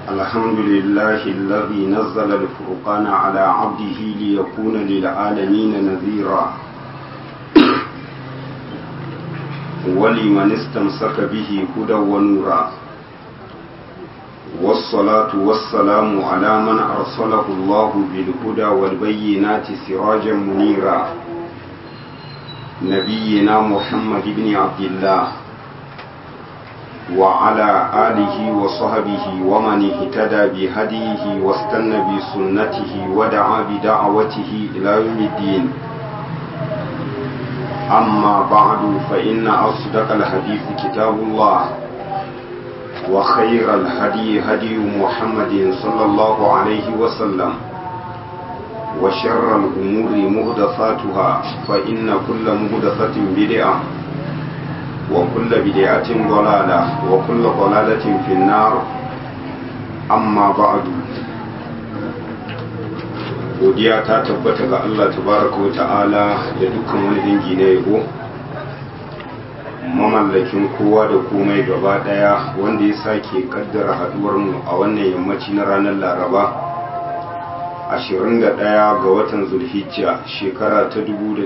الحمد لله الذي نزل الفرقان على عبده ليكون للعالمين نذيرا ولمن استمسك به هدى ونورا والصلاة والسلام على من أرسله الله بالهدى والبينات سراجا منيرا نبينا محمد بن عبد الله وعلى آله وصحبه ومن اهتدى بهديه واستنى بسنته ودعا بدعوته إلى يوم الدين أما بعد فإن أصدق الحديث كتاب الله وخير الهدي هدي محمد صلى الله عليه وسلم وشر الأمور مهدفاتها فإن كل مهدفة بدعة وكل بدعة ضلالة وكل ضلالة في النار أما بعد godiya ta tabbata ga Allah tabaraka wa ta'ala da dukkan wani dangi na yabo mamallakin kowa da komai gaba daya wanda ya sake kaddara haduwar mu a wannan yammaci na ranar laraba 21 ga watan zulhijja shekara ta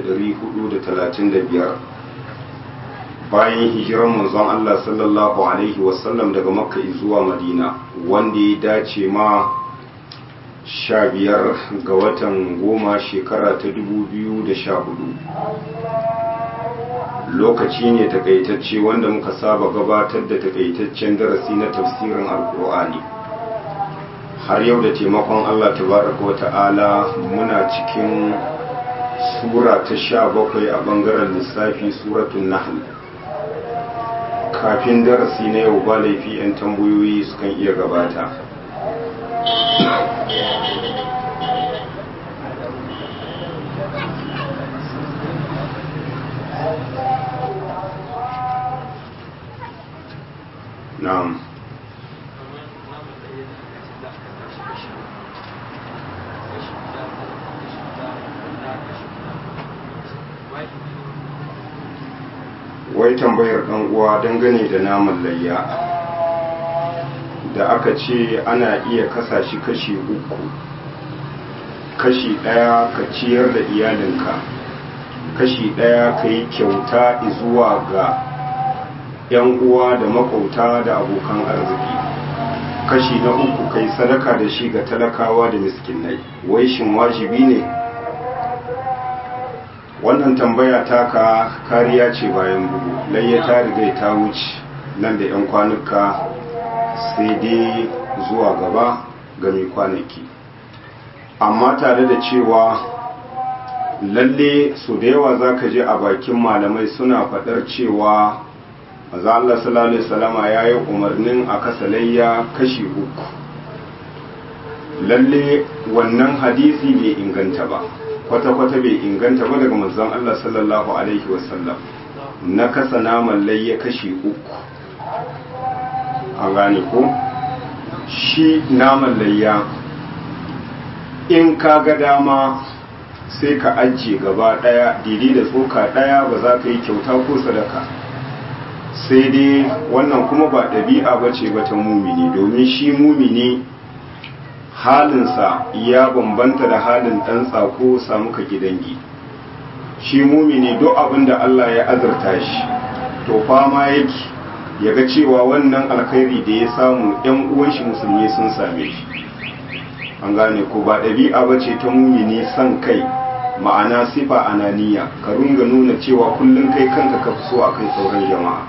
1435 bayan hijiran manzon Allah sallallahu alaihi wasallam daga makka zuwa madina wanda ya dace ma sha biyar ga watan goma shekara ta dubu biyu da sha hudu lokaci ne takaitacce wanda muka saba gabatar da takaitaccen darasi na tafsirin alkur'ani har yau da taimakon allah tabaraka wa ta'ala muna cikin sura ta sha bakwai a bangaren lissafi suratun nahl kafin darasi na yau ba laifi 'yan tambayoyi sukan iya gabata na'am wai tambayar ɗan uwa dangane da naman layya da aka ce ana iya kasa shi kashi uku kashi ɗaya ka ciyar da iyalinka kashi ɗaya ka yi kyauta zuwa ga 'yan uwa da makauta da abokan arziki kashi na uku kai sadaka da shi ga talakawa da miskinai wai shin wajibi ne wannan tambaya taka kariya ce bayan bugu layya ta riga ta wuce nan da 'yan kwanuka sai dai zuwa gaba ga mai kwanaki amma tare da cewa lalle su da yawa za ka je a bakin malamai suna faɗar cewa maza Allah sallallahu Alaihi wasallama ya yi umarnin a kasalayya kashi uku lalle wannan hadisi bai inganta ba kwata-kwata bai inganta ba daga manzon Allah sallallahu Alaihi wasallam na kasa naman layya kashi uku an gane ko shi naman layya in ka ga dama sai ka ajiye gaba daya didi da tsoka daya ba za ka yi kyauta ko sadaka sai dai wannan kuma ba ɗabi'a ba ce ta mumini domin shi mumini halinsa ya bambanta da halin ɗan tsako samu ka gidangi shi mumini duk abin da Allah ya azurta shi to fama yake ya ga cewa wannan alkhairi da ya samu ‘yan uwan shi musulmi sun same shi an gane ko ba ɗabi'a ba ce ta mumini son kai ma'ana sifa ananiya ka runga nuna cewa kullum kai kanka ka fi so a kai sauran jama'a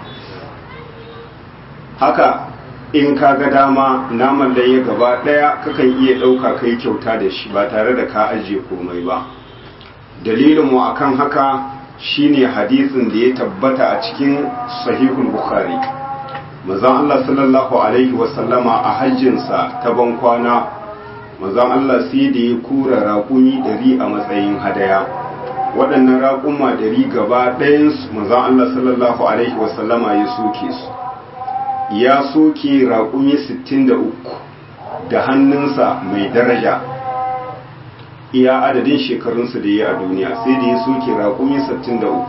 haka in ka ga dama naman da ya gaba ɗaya kakan iya ɗauka kai kyauta da shi ba tare da ka ajiye komai ba dalilin mu akan haka shine hadisin da ya tabbata a cikin sahihul bukhari manzon Allah sallallahu alaihi wasallama a hajjinsa ta ban kwana manzon Allah sai da ya kura raƙumi ɗari a matsayin hadaya waɗannan raƙuma ɗari gaba ɗayansu manzon Allah sallallahu alaihi wasallama ya soke su ya soke raƙumi 63 da hannunsa mai daraja iya adadin shekarunsa da ya a duniya sai da ya soke raƙumi 63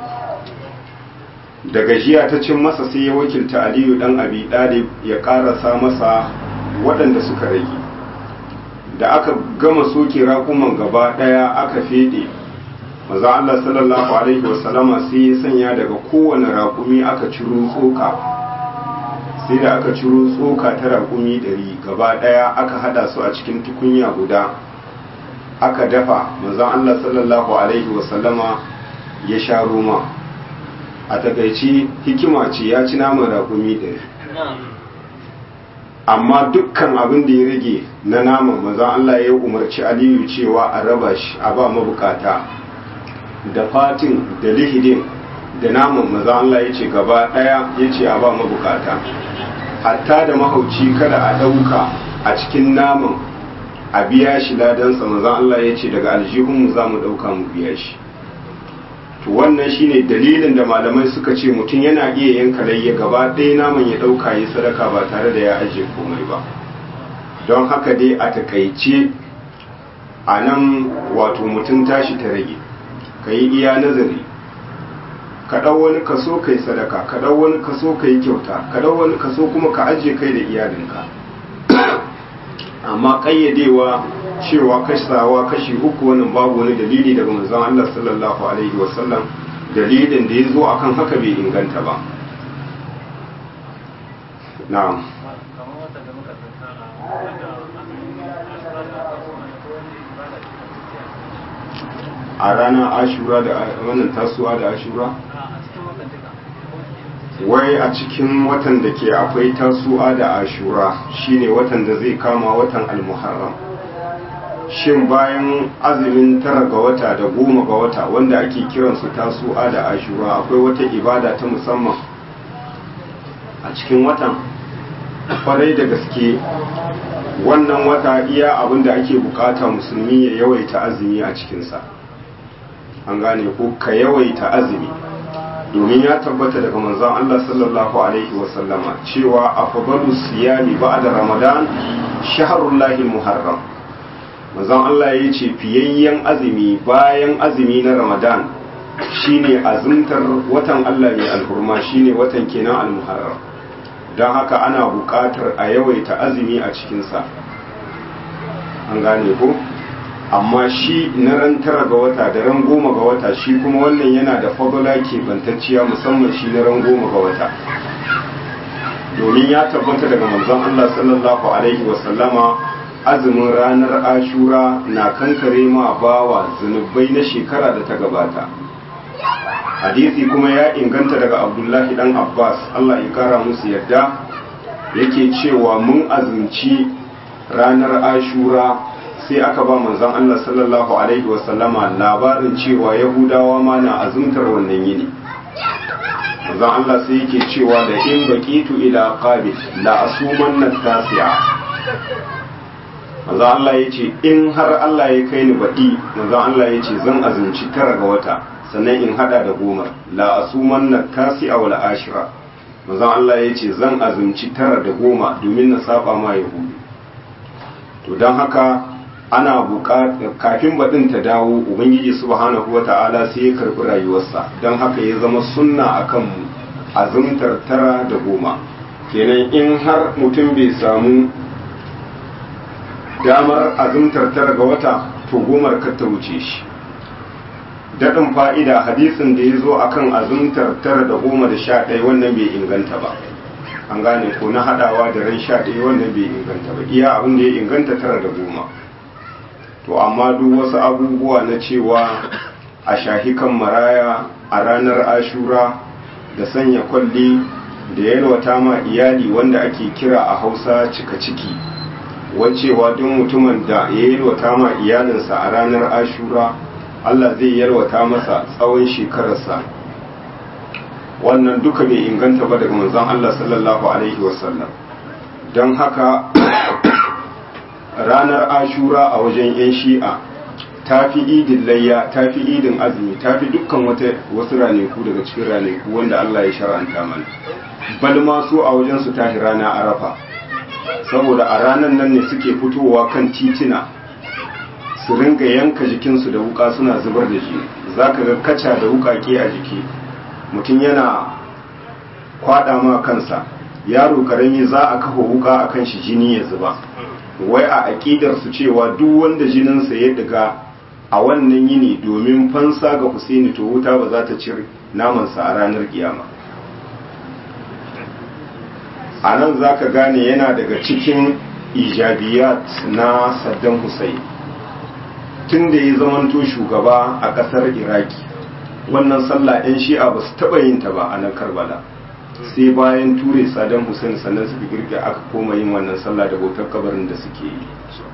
da gajiya ta cin masa sai ya wakilta aliyu dan abi ɗalib ya ƙarasa masa waɗanda suka rage da aka gama soke raƙuman gaba ɗaya aka feɗe maza Allah sallallahu alaihi wasallama sai ya sanya daga kowane raƙumi aka ciro tsoka sai da aka ciro tsoka ta raƙumi ɗari gaba ɗaya aka hada su a cikin tukunya guda aka dafa maza Allah sallallahu alaihi wasallama ya sha roma a takaici hikima ce ya ci naman raƙumi ɗari amma dukkan abin da ya rage na naman maza Allah ya umarci aliyu cewa a raba shi a ba mabukata da fatin da lihidin da naman maza Allah ya ce gaba ɗaya ya ce a ba mabukata hatta da mahauci kada a ɗauka a cikin naman a biya shi ladansa maza Allah ya ce daga aljihunmu za mu ɗauka mu biya shi to wannan shine dalilin da malamai suka ce mutum yana iya yanka layya gaba ɗaya naman ya ɗauka ya sadaka ba tare da ya ajiye komai ba don haka dai a takaice a nan wato mutum tashi ta rage ka yi iya nazari ka ɗau wani kaso ka yi sadaka ka ɗau wani kaso ka yi kyauta ka ɗau wani kaso kuma ka ajiye kai da iyalinka amma ƙayyadewa cewa kasawa kashi uku wannan babu wani dalili daga manzon Allah sallallahu alaihi wasallam dalilin da ya zo akan haka bai inganta ba na'am a ranar ashura da wannan tasuwa da ashura wai a cikin watan da ke akwai tasuwa da ashura shine watan da zai kama watan almuharram shin bayan azumin tara ga wata da goma ga wata wanda ake kiransu tasu'a da ashura akwai wata ibada ta musamman a cikin watan kwarai da gaske wannan wata iya abin da ake bukata musulmi ya yawaita azumi a cikinsa an gane ko ka yawaita azumi domin ya tabbata daga manzon Allah sallallahu alaihi wasallama cewa afdalu siyami ba'da ramadan shahrullahi muharram manzon Allah ya ce fiyayyen azumi bayan azumi na Ramadan shine azumtar watan Allah mai alhurma shine watan kenan almuharram don haka ana buƙatar a yawaita azumi a cikinsa an gane ko amma shi na ran tara ga wata da ran goma ga wata shi kuma wannan yana da fadala bantacciya musamman shi na ran goma ga wata domin ya tabbata daga manzon Allah sallallahu alaihi wasallama azumin ranar ashura na kankare ma bawa zunubai na shekara da ta gabata hadisi kuma ya inganta daga abdullahi dan abbas allah ya kara musu yadda yake cewa mun azumci ranar ashura sai aka ba manzon allah sallallahu alaihi wasallama labarin cewa yahudawa ma na azumtar wannan yini manzon allah sai yake cewa da in baqitu ila qabil la asumanna tasi'a manzo Allah ya ce in har Allah ya kai ni baɗi manzo Allah ya ce zan azumci tara ga wata sannan in hada da goma la asuman na tasi a wala ashira manzo Allah ya ce zan azumci tara da goma domin na saba ma yahudu to don haka ana buƙatar kafin baɗin ta dawo ubangiji subhanahu wata'ala sai ya karɓi rayuwarsa don haka ya zama sunna akan mu azumtar tara da goma kenan in har mutum bai samu damar azumtar tara ga wata to gomar kar ta wuce shi daɗin fa'ida hadisin da ya zo a kan azumtar tara da goma da sha ɗaya wannan bai inganta ba an gane ko na haɗawa da ran sha ɗaya wannan bai inganta ba iya abin da ya inganta tara da goma to amma duk wasu abubuwa na cewa a shahi kan maraya a ranar ashura da sanya kwalli da yalwata ma iyali wanda ake kira a hausa cika ciki wacewa duk mutumin da ya yalwata ma iyalinsa a ranar ashura Allah zai yalwata masa tsawon shekararsa wannan duka bai inganta ba daga manzon Allah sallallahu alaihi wasallam don haka ranar ashura a wajen 'yan shi'a ta fi idin layya ta fi idin azumi ta fi dukkan wasu ranaku daga cikin ranaku wanda Allah ya shara'anta mana bal ma su a wajen su tahi rana arafa saboda a ranar nan ne suke fitowa kan titina su ringa yanka jikinsu da wuka suna zubar da jini za ka ga kaca da wukake a jiki mutum yana kwada ma kansa yaro karami za a kafa wuka akan shi jini ya zuba wai a aƙidar su cewa duk wanda jininsa ya diga a wannan yini domin fansa ga Husaini to wuta ba za ta cire namansa a ranar kiyama a nan za ka gane yana daga cikin ijabiyat na Saddam Hussein tun da ya zamanto shugaba a ƙasar Iraki wannan sallah 'yan shi'a ba su taɓa yin ta ba a nan Karbala sai bayan ture Saddam Hussein sannan suka girka aka koma yin wannan sallah da bautar kabarin da suke yi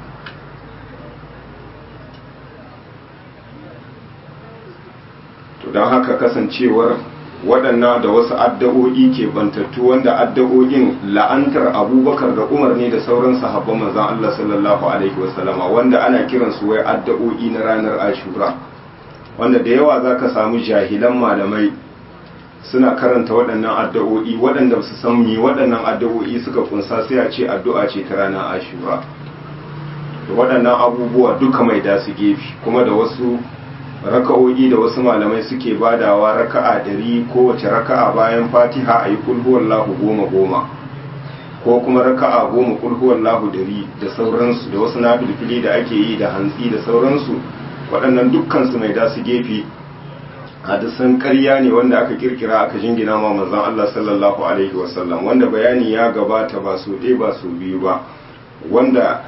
to don haka kasancewar waɗannan da wasu addu'o'i ke bantattu wanda addu'o'in la'antar abubakar da umar ne da sauran sahabban manzon Allah sallallahu alaihi wasallama wanda ana kiransu wai addu'o'i na ranar ashura wanda da yawa za ka samu jahilan malamai suna karanta waɗannan addu'o'i waɗanda su san mi waɗannan addu'o'i suka kunsa sai a ce addu'a ce ta ranar ashura da waɗannan abubuwa duka mai da su gefe kuma da wasu raka'o'i da wasu malamai suke badawa raka'a dari kowace raka'a bayan fatiha a yi kulhuwallahu goma goma ko kuma raka'a goma kulhuwallahu dari da sauransu da wasu nafilfili da ake yi da hantsi da sauransu waɗannan dukkansu mai da su gefe hadisan ƙarya ne wanda aka kirkira aka jingina ma manzon Allah sallallahu alaihi wasallam wanda bayani ya gabata ba su ɗaya ba su biyu ba wanda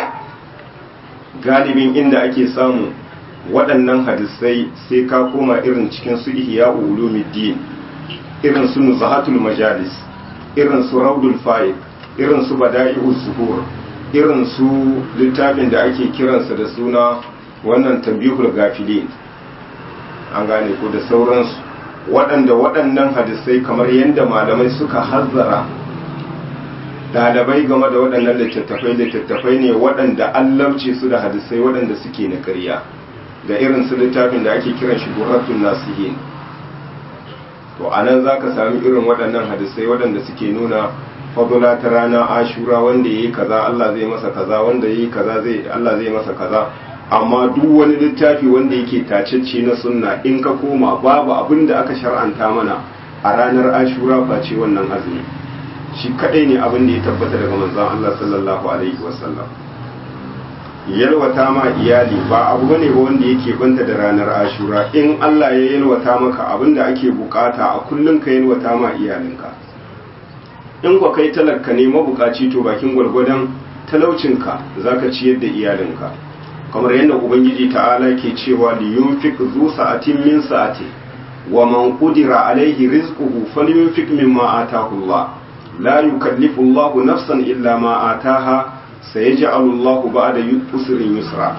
galibin inda ake samu waɗannan hadisai sai ka koma irin cikin su ihya ulumuddin irin su nuzahatul majalis irin su raudul faid irin su bada'i'uz zuhur irin su littafin da ake kiransa da suna wannan tambihul gafilin an gane ko da sauransu waɗanda waɗannan hadisai kamar yadda malamai suka hazzara ɗalibai game da waɗannan littattafai littattafai ne waɗanda an labce su da hadisai waɗanda suke na ƙarya da irin su littafin da ake kiran shi gurratun nasihin to a nan za ka sami irin waɗannan hadisai waɗanda suke nuna fadula ta rana ashura wanda ya yi kaza Allah zai masa kaza wanda ya yi kaza zai Allah zai masa kaza amma duk wani littafi wanda yake tacecce na sunna in ka koma babu abin da aka shar'anta mana a ranar ashura face wannan azumi shi kadai ne abin da ya tabbata daga manzon Allah sallallahu alaihi wasallam yalwata ma iyali ba abu bane ba wanda yake banta da ranar ashura in Allah ya yalwata maka abin da ake bukata a kullum ka yalwata ma iyalinka in kwa kai talaka ne mabukaci to bakin gwargwadon talaucinka zaka ciyar da iyalinka kamar yadda ubangiji ta'ala ke cewa li yunfiq zu sa'atin min sa'ati wa man qudira alaihi rizquhu falyunfiq mimma ataahu Allah la yukallifu Allah nafsan illa ma ataaha sayaj'alu Allah ba'da usrin yusra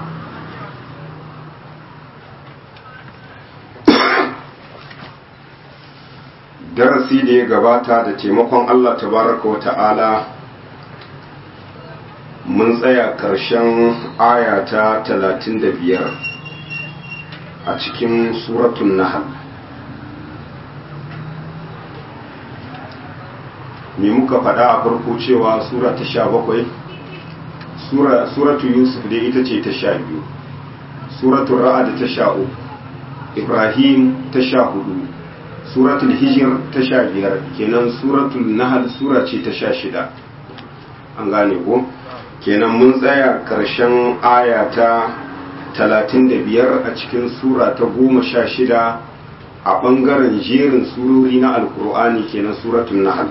darasi da ya gabata da taimakon Allah tabaraka wa ta'ala mun tsaya ƙarshen aya ta talatin da biyar a cikin suratun nahal me muka faɗa a farko cewa sura ta sha bakwai suratu yusuf dai ita ce ta sha biyu suratun ra'ad ta sha uku ibrahim ta sha hudu suratul hijir ta sha biyar kenan suratul nahal sura ce ta sha shida an gane ko? kenan mun tsaya ƙarshen aya ta talatin da biyar a cikin sura ta goma sha shida a ɓangaren jerin surori na alkur'ani kenan suratun nahal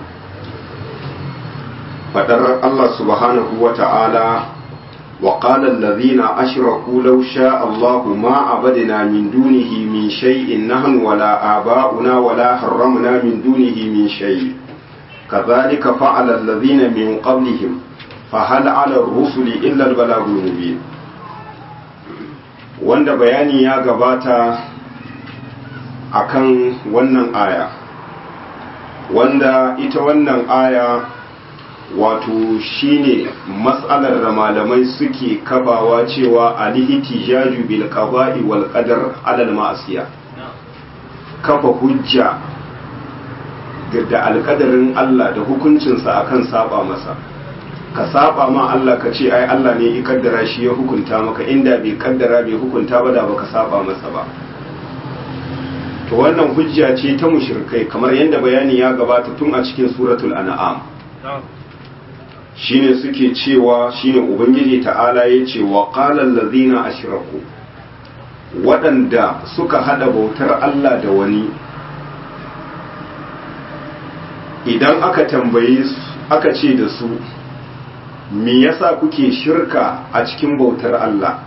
faɗar Allah subhanahu wa ta'ala wa qala allazina ashraku law sha Allahu ma abadna min dunihi min shay'in nahnu wala aba'una wala harramna min dunihi min shay kadhalika fa'ala allazina min qablihim fahal ala rusuli illa albalagul mubin wanda bayani ya gabata akan wannan aya wanda ita wannan aya wato shine matsalar da malamai suke kafawa cewa alihtijaju bil qada'i wal qadar ala al ma'asiya kafa hujja da alkadarin Allah da hukuncinsa akan saba masa ka saba ma Allah ka ce ai Allah ne ya kaddara shi ya hukunta maka inda bai kaddara bai hukunta ba da baka saba masa ba to wannan hujja ce ta mushrikai kamar yadda bayani ya gabata tun a cikin suratul an'am shine suke cewa shine ubangiji ta'ala ya ce wa qalan lazina ashraku waɗanda suka hada bautar Allah da wani idan aka tambaye su aka ce da su me yasa kuke shirka a cikin bautar Allah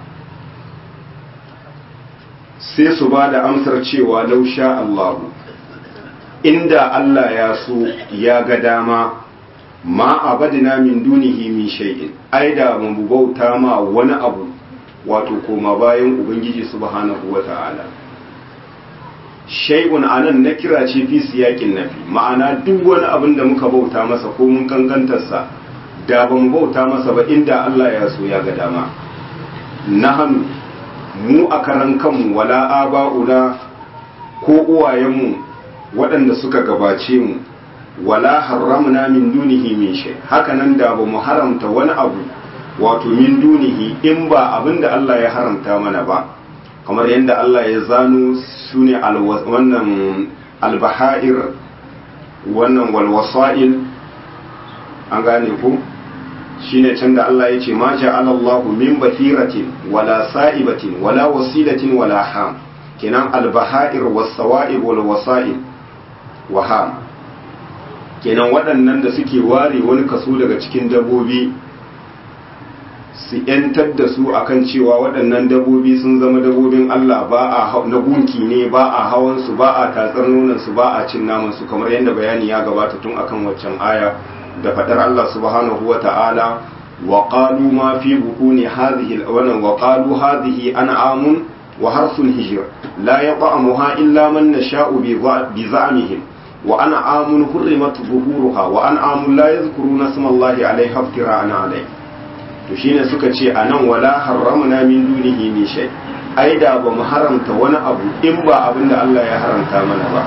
sai su ba da amsar cewa lausha Allahu inda Allah ya so ya ga dama ma abadina min dunihi min shay'in ai da mun bauta ma wani abu wato koma bayan ubangiji subhanahu wata'ala shay'un anan na kira ce fi siyakin nafi ma'ana duk wani abin da muka bauta masa ko mun kankantarsa da ban bauta masa ba inda Allah ya so ya ga dama nahanu mu a karan kanmu wala aba'una ko uwayenmu waɗanda suka gabace mu wala haramna min dunihi min shay haka nan da ba mu haramta wani abu wato min dunihi in ba abinda Allah ya haramta mana ba kamar yadda Allah ya zano sune wannan albaha'ir wannan walwasa'il an gane ku shine can da Allah ya ce ma ja'ala Allahu min bahiratin wala sa'ibatin wala wasilatin wala ham kenan albaha'ir was-sawa'ib wal wasa'il wa ham kenan waɗannan da suke ware wani kaso daga cikin dabbobi su ‘yantar da su akan cewa waɗannan dabbobi sun zama dabbobin Allah ba a na gunki ne ba a hawan su ba a tatsar nonon su ba a cin naman su kamar yadda bayani ya gabata tun akan waccan aya da faɗar Allah subhanahu wa ta'ala wa qalu ma fi bukuni hadhihi wannan wa qalu hadhihi an'amun wa harsun hijr la yat'amuha illa man nasha'u bi za'mihim وأنعام حرمت ظهورها وأنعام لا يذكرون اسم الله عليها افتراء عليه to shine suka ce anan wala harramna min dunihi min shay ai da ba mu haramta wani abu in ba abin da Allah ya haramta mana ba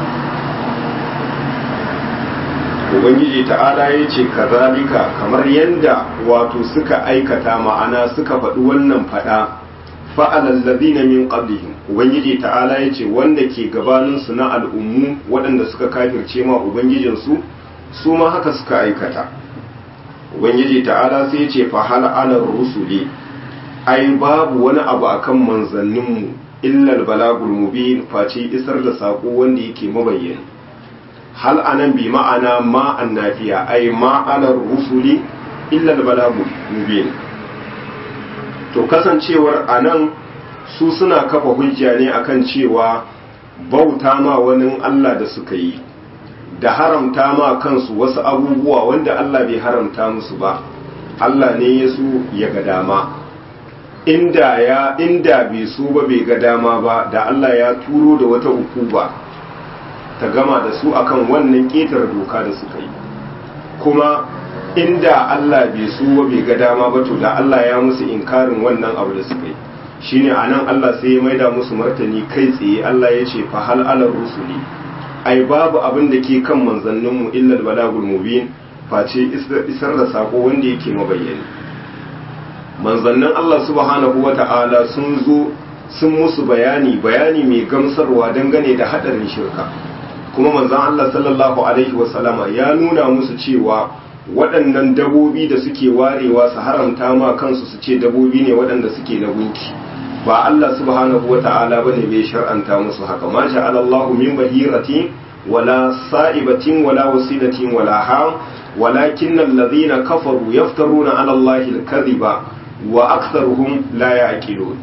ubangiji ta'ala ya ce kazalika kamar yanda wato suka aikata ma'ana suka faɗi wannan faɗa fa'alal ladina min qablihim ubangiji ta'ala ya ce wanda ke gabanin su na al'ummu waɗanda suka kafirce ma ubangijin su su ma haka suka aikata ubangiji ta'ala sai ya ce fa hal ala rusuli ai babu wani abu akan manzannin mu illa balagul mubin face isar da sako wanda yake mabayyana hal anan bi ma'ana ma annafiya ai ma ala rusuli illa balagul mubin to kasancewar a nan su suna kafa hujja ne akan cewa bauta ma wani Allah da suka yi da haramta ma kansu wasu abubuwa wanda Allah bai haramta musu ba Allah ne ya su ya ga dama inda ya inda bai so ba bai ga dama ba da Allah ya turo da wata ukuba ta gama da su akan wannan ƙetar doka da suka yi kuma inda Allah bai so bai ga dama ba to da Allah ya musu inkarin wannan abu da suka yi shine anan Allah sai ya maida musu martani kai tsaye Allah ya ce fa hal ala rusuli ai babu abin da ke kan manzannin mu illa balagul mubin face isar da sako wanda yake mabayyani manzannin Allah subhanahu wata'ala sun zo sun musu bayani bayani mai gamsarwa dangane da hadarin shirka kuma manzon Allah sallallahu alaihi wasallama ya nuna musu cewa waɗannan dabobi da suke warewa su haramta ma kansu su ce dabobi ne waɗanda suke na gunki ba Allah subhanahu wa ta'ala bane bai shar'anta musu haka ma sha Allah min bahirati wala sa'ibatin wala wasilatin wala ham walakin alladhina kafaru yaftaruna 'ala Allah al-kadhiba wa aktharuhum la ya'qilun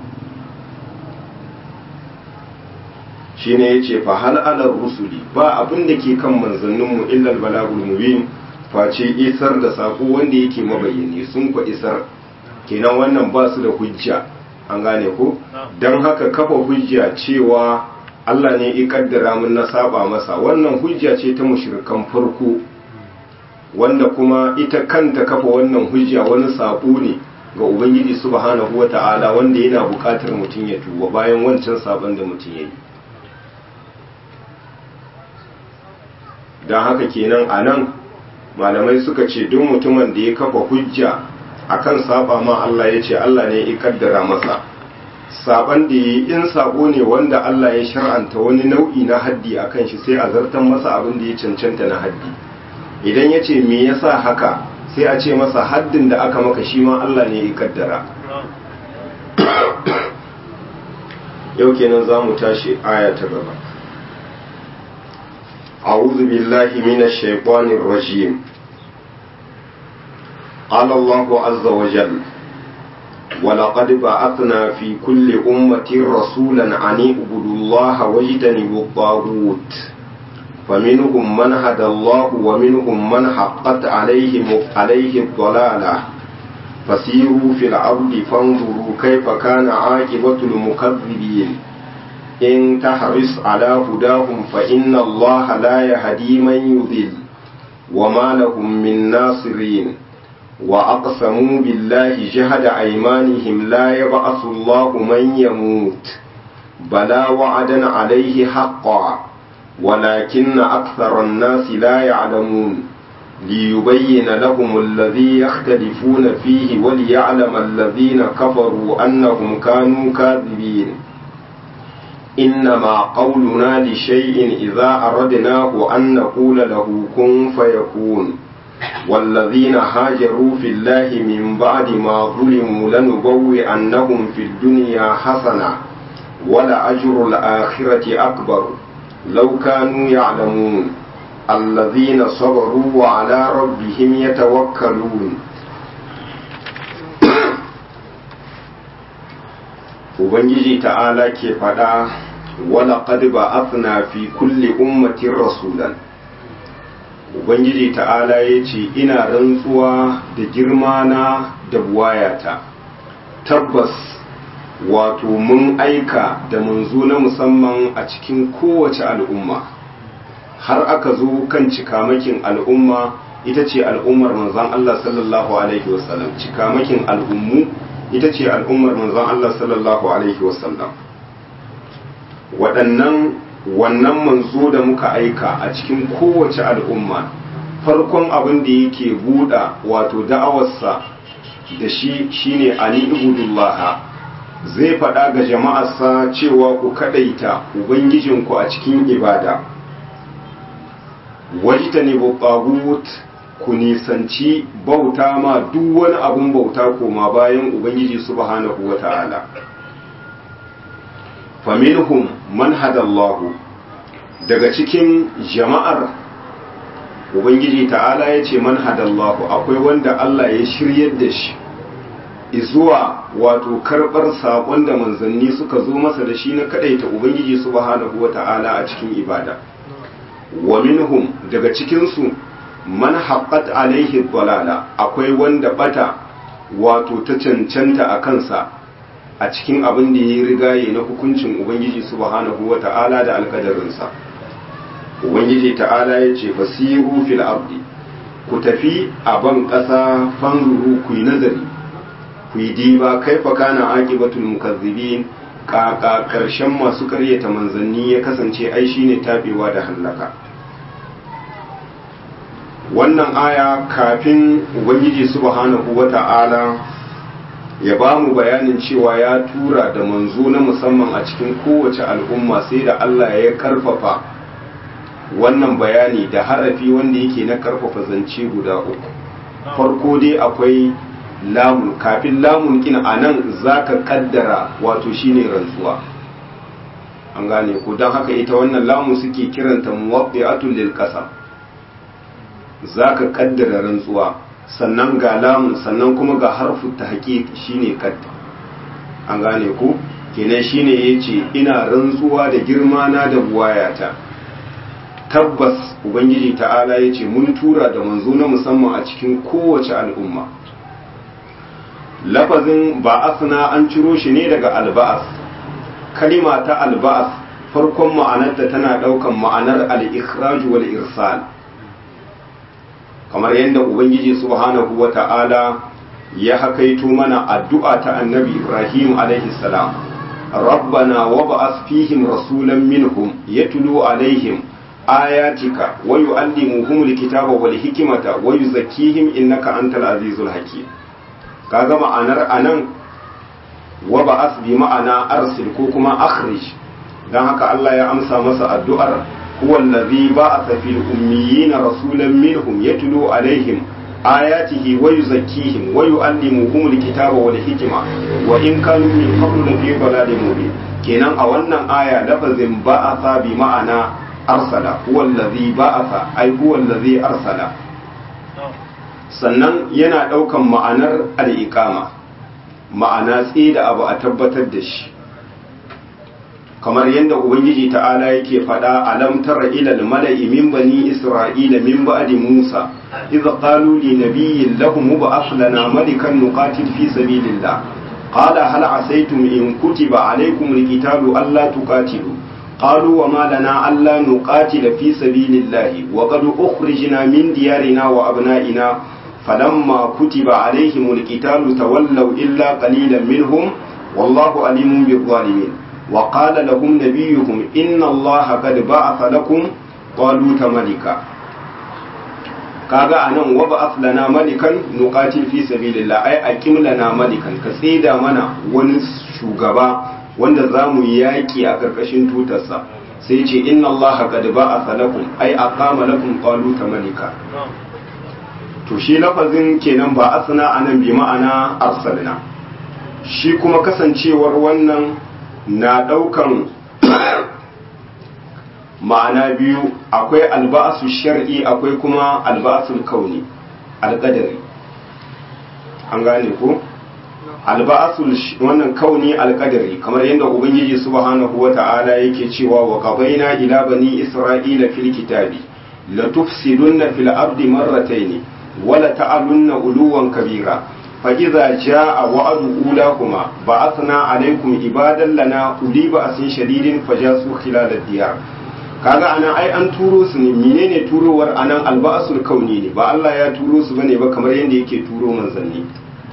shine yace fa hal 'ala rusuli ba abin da ke kan manzanninmu illa al-balagul mubin face isar da sako wanda yake mabayyane sun ku isar kenan wannan ba su da hujja an gane ko don haka kafa hujja cewa Allah ne ya kaddara mun na saba masa wannan hujja ce ta mushrikan farko wanda kuma ita kanta kafa wannan hujja wani sako ne ga ubangiji subhanahu wata'ala wanda yana buƙatar mutum ya tuba bayan wancan sabon da mutum ya yi don haka kenan a nan malamai suka ce duk mutumin da ya kafa hujja akan saba ma Allah ya ce Allah ne ya kaddara masa saban da yi in sabo ne wanda Allah ya shar'anta wani nau'i na haddi akan shi sai a zartan masa abin da ya cancanta na haddi idan ya ce me yasa haka sai a ce masa haddin da aka maka shi ma Allah ne ya kaddara yau kenan za mu tashi aya ta gaba أعوذ بالله من الشيطان الرجيم قال الله عز وجل ولقد بعثنا في كل أمة رسولا أن اعبدوا الله واجتنبوا الطاغوت فمنهم من هدى الله ومنهم من حقت عليه عليه الضلالة فسيروا في الأرض فانظروا كيف كان عاقبة المكذبين إن تحرص على هداهم فإن الله لا يهدي من يضل وما لهم من ناصرين وأقسموا بالله جهد أيمانهم لا يبعث الله من يموت بلى وعدا عليه حقا ولكن أكثر الناس لا يعلمون ليبين لهم الذي يختلفون فيه وليعلم الذين كفروا أنهم كانوا كاذبين إنما قولنا لشيء إذا أردناه أن نقول له كن فيكون والذين هاجروا في الله من بعد ما ظلموا لنبوئنهم في الدنيا حسنة ولأجر الآخرة أكبر لو كانوا يعلمون الذين صبروا وعلى ربهم يتوكلون Ubangiji ta'ala ke faɗa wala qad ba'athna fi kulli ummatin rasulan Ubangiji ta'ala ya ce ina rantsuwa da girmana da buwayata tabbas wato mun aika da manzo na musamman a cikin kowace al'umma har aka zo kan cikamakin al'umma ita ce al'ummar manzon Allah sallallahu alaihi wasallam cikamakin al'ummu ita ce al'ummar manzon Allah sallallahu Alaihi wasallam waɗannan wannan manzo da muka aika a cikin kowace al'umma farkon abin da yake buɗa wato da'awarsa da shi shine ali ibudullah zai faɗa ga jama'arsa cewa ku kaɗaita ubangijinku a cikin ibada wajita ne ku nisanci bauta ma duk wani abun bauta koma bayan ubangiji subhanahu wa ta'ala faminhum man hadallahu daga cikin jama'ar ubangiji ta'ala ya ce man hadallahu akwai wanda Allah ya shiryar da shi izuwa wato karɓar saƙon da manzanni suka zo masa da shi na kaɗaita ubangiji subhanahu wa ta'ala a cikin ibada wa minhum daga cikinsu man haqqat alaihi dalala akwai wanda bata wato ta cancanta a kansa a cikin abin da ya rigaye na hukuncin ubangiji subhanahu wata'ala da alkadarinsa ubangiji ta'ala ya ce fasiru fil ardi ku tafi a ban ƙasa fanzuru ku yi nazari ku yi diba kaifa kana aqibatul mukazzibin kaka karshen masu karyata manzanni ya kasance ai shine tabewa da hallaka wannan aya kafin ubangiji subhanahu wata'ala ya ba mu bayanin cewa ya tura da manzo na musamman a cikin kowace al'umma sai da Allah ya karfafa wannan bayani da harafi wanda yake na karfafa zance guda uku farko dai akwai lamun kafin lamun kin anan zaka kaddara wato shine rantsuwa an gane ku don haka ita wannan lamun suke kiranta muwaqqi'atul lil qasam za ka kaddara rantsuwa sannan ga lamun sannan kuma ga harfu ta haƙiƙ shine kadda an gane ku kenan shine yace ina rantsuwa da girma na da buwayata tabbas ubangiji ta'ala yace mun tura da manzo na musamman a cikin kowace al'umma lafazin ba'athna an ciro shi ne daga alba'as kalima ta alba'as farkon ma'anarta tana daukan ma'anar al-ikhraj wal irsal kamar yadda ubangiji subhanahu wata'ala ya hakaito mana addu'a ta annabi ibrahim alaihi salam rabbana wab'ath fihim rasulan minhum yatlu alaihim ayatika wa yu'allimuhum alkitaba wal hikmata wa yuzakkihim innaka antal azizul hakim kaga ma'anar anan wab'ath bi ma'ana arsil ko kuma akhrij dan haka Allah ya amsa masa addu'ar huwa allazi ba'atha fil ummiyina rasulan minhum yatlu alaihim ayatihi wa yuzakkihim wa yu'allimuhum alkitaba wal hikma wa in kanu min qablu lafi dalalin mubin kenan a wannan aya lafazin ba'atha bi ma'ana arsala huwa allazi ba'atha ai huwa allazi arsala sannan yana daukan ma'anar al-iqama ma'ana tsaye da abu a tabbatar da shi kamar yadda ubangiji ta'ala yake faɗa alam tara ila al-mala'i min bani isra'ila min ba'di musa idh qalu li nabiyyin lahum mub'ath lana malikan nuqatil fi sabilillah qala hal asaytum in kutiba alaykum al-qitalu alla tuqatilu قالوا وما لنا ألا نقاتل في سبيل الله وقد أخرجنا من ديارنا وأبنائنا فلما كتب عليهم القتال تولوا إلا قليلا منهم والله عليم بالظالمين وقال لهم نبيهم إن الله قد بعث لكم طالوت ملكا kaga anan wa ba'ath lana malikan nuqatil fi sabilillah ai aqim lana malikan ka tsida mana wani shugaba wanda zamu yaki a karkashin tutarsa sai ce inna allaha qad ba'atha lakum ai aqama lakum taluta malika to shi lafazin kenan ba asna anan bi ma'ana arsalna shi kuma kasancewar wannan na daukan ma'ana biyu akwai alba'asu shar'i akwai kuma alba'asul kauni alqadari an gane ko alba'asul wannan kauni alqadari kamar yadda ubangiji subhanahu wata'ala yake cewa wa qabaina ila bani isra'ila fil kitabi la tufsiduna fil ardi marratayn wa la ta'alunna uluwan kabira فإذا جاء وعد أولاهما بعثنا عليكم عبادا لنا أولي بأس شديد فجاسوا خلال الديار kaga anan ai an turo su ne menene turowar anan alba'asul kauni ne ba Allah ya turo su bane ba kamar yadda yake turo manzanni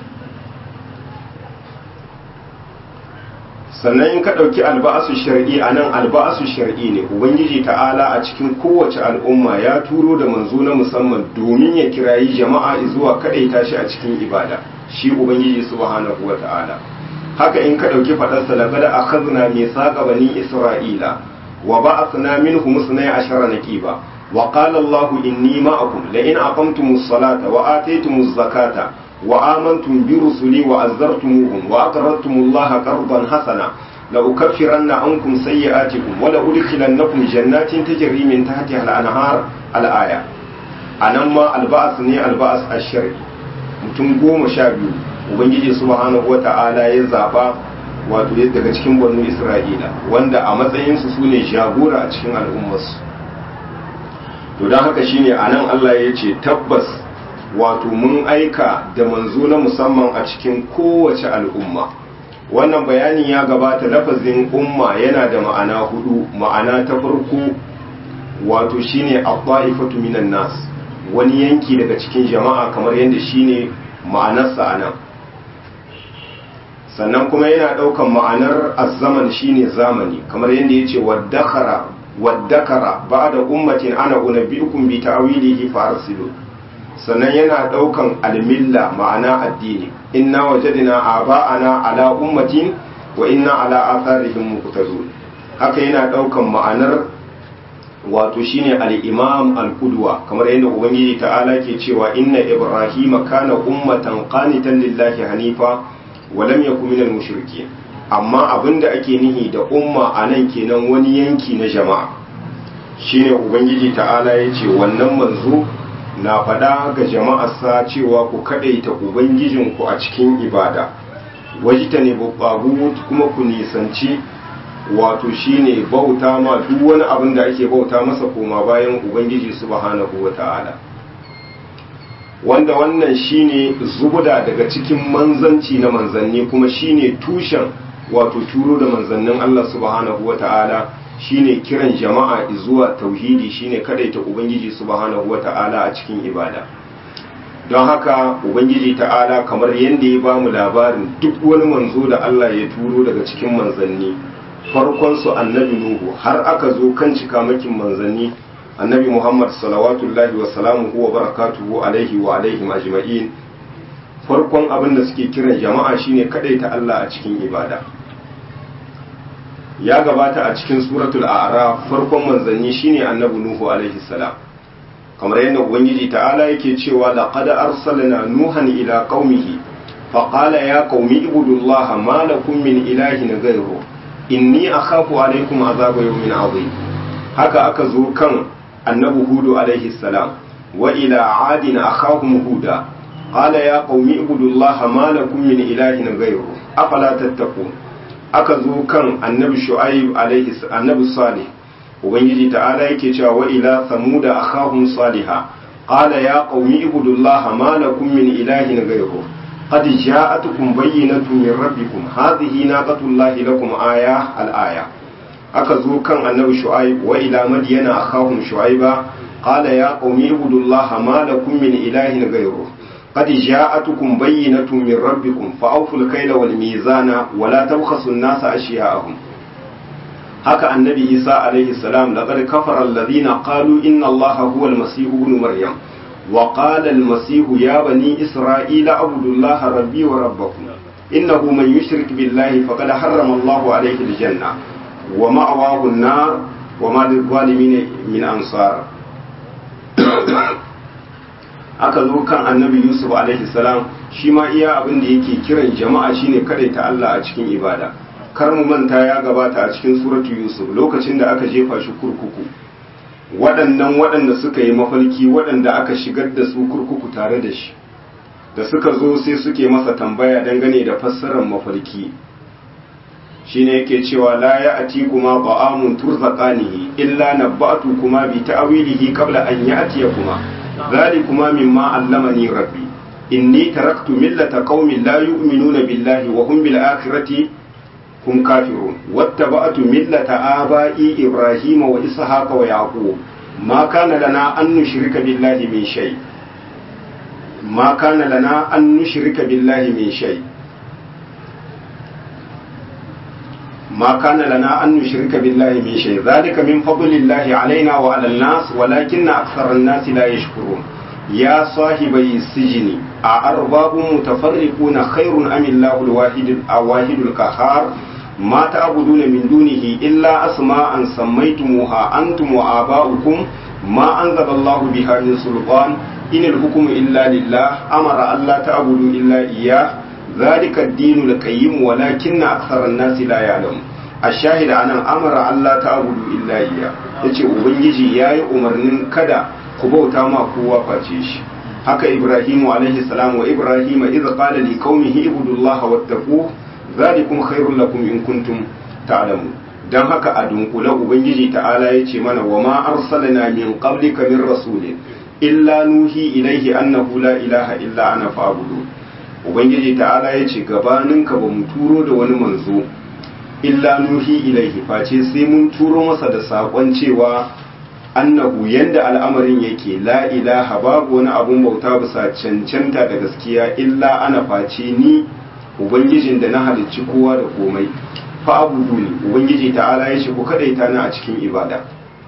sannan in ka ɗauki alba'asu shar'i anan alba'asu shar'i ne ubangiji ta'ala a cikin kowace al'umma ya turo da manzo na musamman domin ya kirayi jama'a zuwa kaɗaita shi a cikin ibada shi ubangiji subhanahu wa ta'ala haka in ka ɗauki faɗarsa laqad akhadna mithaqa bani isra'ila wa ba'athna minhum musnay ashara naqiba wa qala Allahu inni ma'akum la in aqamtumus salata wa ataytumuz zakata wa amantum bi rusuli wa azzartumuhum wa aqradtumullaha qardan hasana la ukaffiranna ankum sayyi'atikum wa la udkhilannakum jannatin tajri min tahtiha al-anhar al-aya anan ma alba'as ne alba'as ash-shar'i mutum goma sha biyu ubangiji subhanahu wata'ala ya zaba wato daga cikin banu isra'ila wanda a matsayinsu su ne jagora a cikin al'ummarsu to don haka shine a nan allah ya ce tabbas wato mun aika da manzo na musamman a cikin kowace al'umma wannan bayanin ya gabata lafazin umma yana da ma'ana hudu ma'ana ta farko wato shine abba'ifatu minan nas wani yanki daga cikin jama'a kamar yadda shine ma'anarsa a nan sannan kuma yana ɗaukan ma'anar azzaman shine zamani kamar yadda ya ce waddakara waddakara ba da ummatin ana unabbi'ukum bi ta'wilihi fa arsilu sannan yana ɗaukan almilla ma'ana addini inna wajadna aba'ana ala ummatin wa inna ala atharihim muqtadun haka yana ɗaukan ma'anar wato shine al-imam al-qudwa kamar yadda ubangiji ta'ala ke cewa inna ibrahima kana ummatan qanitan lillahi hanifa wa lam yakun minal mushrikeen amma abinda ake nihi da umma anan kenan wani yanki na jama'a shine ubangiji ta'ala ya ce wannan manzo na faɗa ga jama'arsa cewa ku kaɗaita ubangijinku a cikin ibada wajita ne kuma ku nisanci wato shine bauta ma duk wani abin da ake bauta masa koma bayan ubangiji subhanahu wa ta'ala wanda wannan shine zubuda daga cikin manzanci na manzanni kuma shine tushen wato turo da manzannin Allah subhanahu wa ta'ala shine kiran jama'a zuwa tauhidi shine kadaita ubangiji subhanahu wa ta'ala a cikin ibada don haka ubangiji ta'ala kamar yadda ya bamu labarin duk wani manzo da Allah ya turo daga cikin manzanni farkon su annabi nuhu har aka zo kan cikamakin manzanni annabi muhammad salawatullahi wa salamuhu wa barakatuhu alaihi wa alaihim ajma'in farkon abin da suke kiran jama'a shine ta Allah a cikin ibada ya gabata a cikin suratul a'raf farkon manzanni shine annabi nuhu alaihi salam kamar yadda ubangiji ta'ala yake cewa laqad arsalna nuhan ila qaumihi فقال يا قوم اعبدوا الله ما لكم من إله غيره إني أخاف عليكم عذاب يوم عظيم haka aka zo kan annabi hudu alaihi salam wa ila adin akhahum huda qala ya qaumi ibudullaha ma lakum min ilahin ghayru afala tattaqun aka zo kan annabi shu'aib alaihi annabi salih ubangiji ta'ala yake cewa wa ila samuda akhahum salihah qala ya qaumi ibudullaha ma lakum min ilahin ghayru قد جاءتكم بينة من ربكم هذه ناقة الله لكم آية الآية أكذو كان النبي شعيب وإلى مدين أخاهم شعيبا قال يا قوم اعبدوا الله ما لكم من إله غيره قد جاءتكم بينة من ربكم فأوفوا الكيل والميزان ولا تبخسوا الناس أشياءهم haka annabi isa alaihi salam laqad kafara alladhina qalu inna allaha huwa almasih ibn maryam وقال المسيح يا بني إسرائيل اعبدوا الله ربي وربكم إنه من يشرك بالله فقد حرم الله عليه الجنة ومأواه النار وما للظالمين من أنصار aka zo kan annabi yusuf alaihi salam shi ma iya abin da yake kiran jama'a shine ta Allah a cikin ibada kar mu manta ya gabata a cikin suratu yusuf lokacin da aka jefa shi kurkuku waɗannan waɗanda suka yi mafalki waɗanda aka shigar da su kurkuku tare da shi da suka zo sai suke masa tambaya dangane da fassarar mafalki shine yake cewa la ya ati kuma ba'amun turzaqanihi illa nabba'tu kuma bi ta'wilihi qabla an ya'tiya kuma kuma mimma allamani rabbi inni taraktu millata qaumin la yu'minuna billahi wa hum bil akhirati هم كافرون واتبعت ملة آبائي إبراهيم وإسحاق ويعقوب ما كان لنا أن نشرك بالله من شيء ما كان لنا أن نشرك بالله من شيء ما كان لنا أن نشرك بالله من شيء ذلك من فضل الله علينا وعلى الناس ولكن أكثر الناس لا يشكرون يا صاحبي السجن أأرباب متفرقون خير أم الله الواحد الواحد القهار ما تعبدون من دونه إلا أسماء سميتموها أنتم وآباؤكم ما أنزل الله بها من سلطان إن الحكم إلا لله أمر ألا تعبدوا إلا إياه ذلك الدين القيم ولكن أكثر الناس لا يعلم الشاهد أن أمر ألا تعبدوا إلا إياه yace ubangiji yayi umarnin kada ku bauta ma kowa face shi haka ibrahimu alaihi salam wa ibrahima idza qala li qaumihi ibudullaha wattaqu zalikum khairul lakum in kuntum ta'lamun dan haka a dunkule ubangiji ta'ala yace mana wa ma arsalna min qablika min rasulin illa nuhi ilaihi annahu la ilaha illa ana fa'budu ubangiji ta'ala yace gabaninka ba mu turo da wani manzo illa nuhi ilaihi face sai mun turo masa da sakon cewa annahu yanda al'amarin yake la ilaha babu wani abun bauta bisa cancanta da gaskiya illa ana face ni ubangijin da na halicci kowa da komai fa abudu ni ubangiji ta'ala ya ce ku kadaita ni a cikin ibada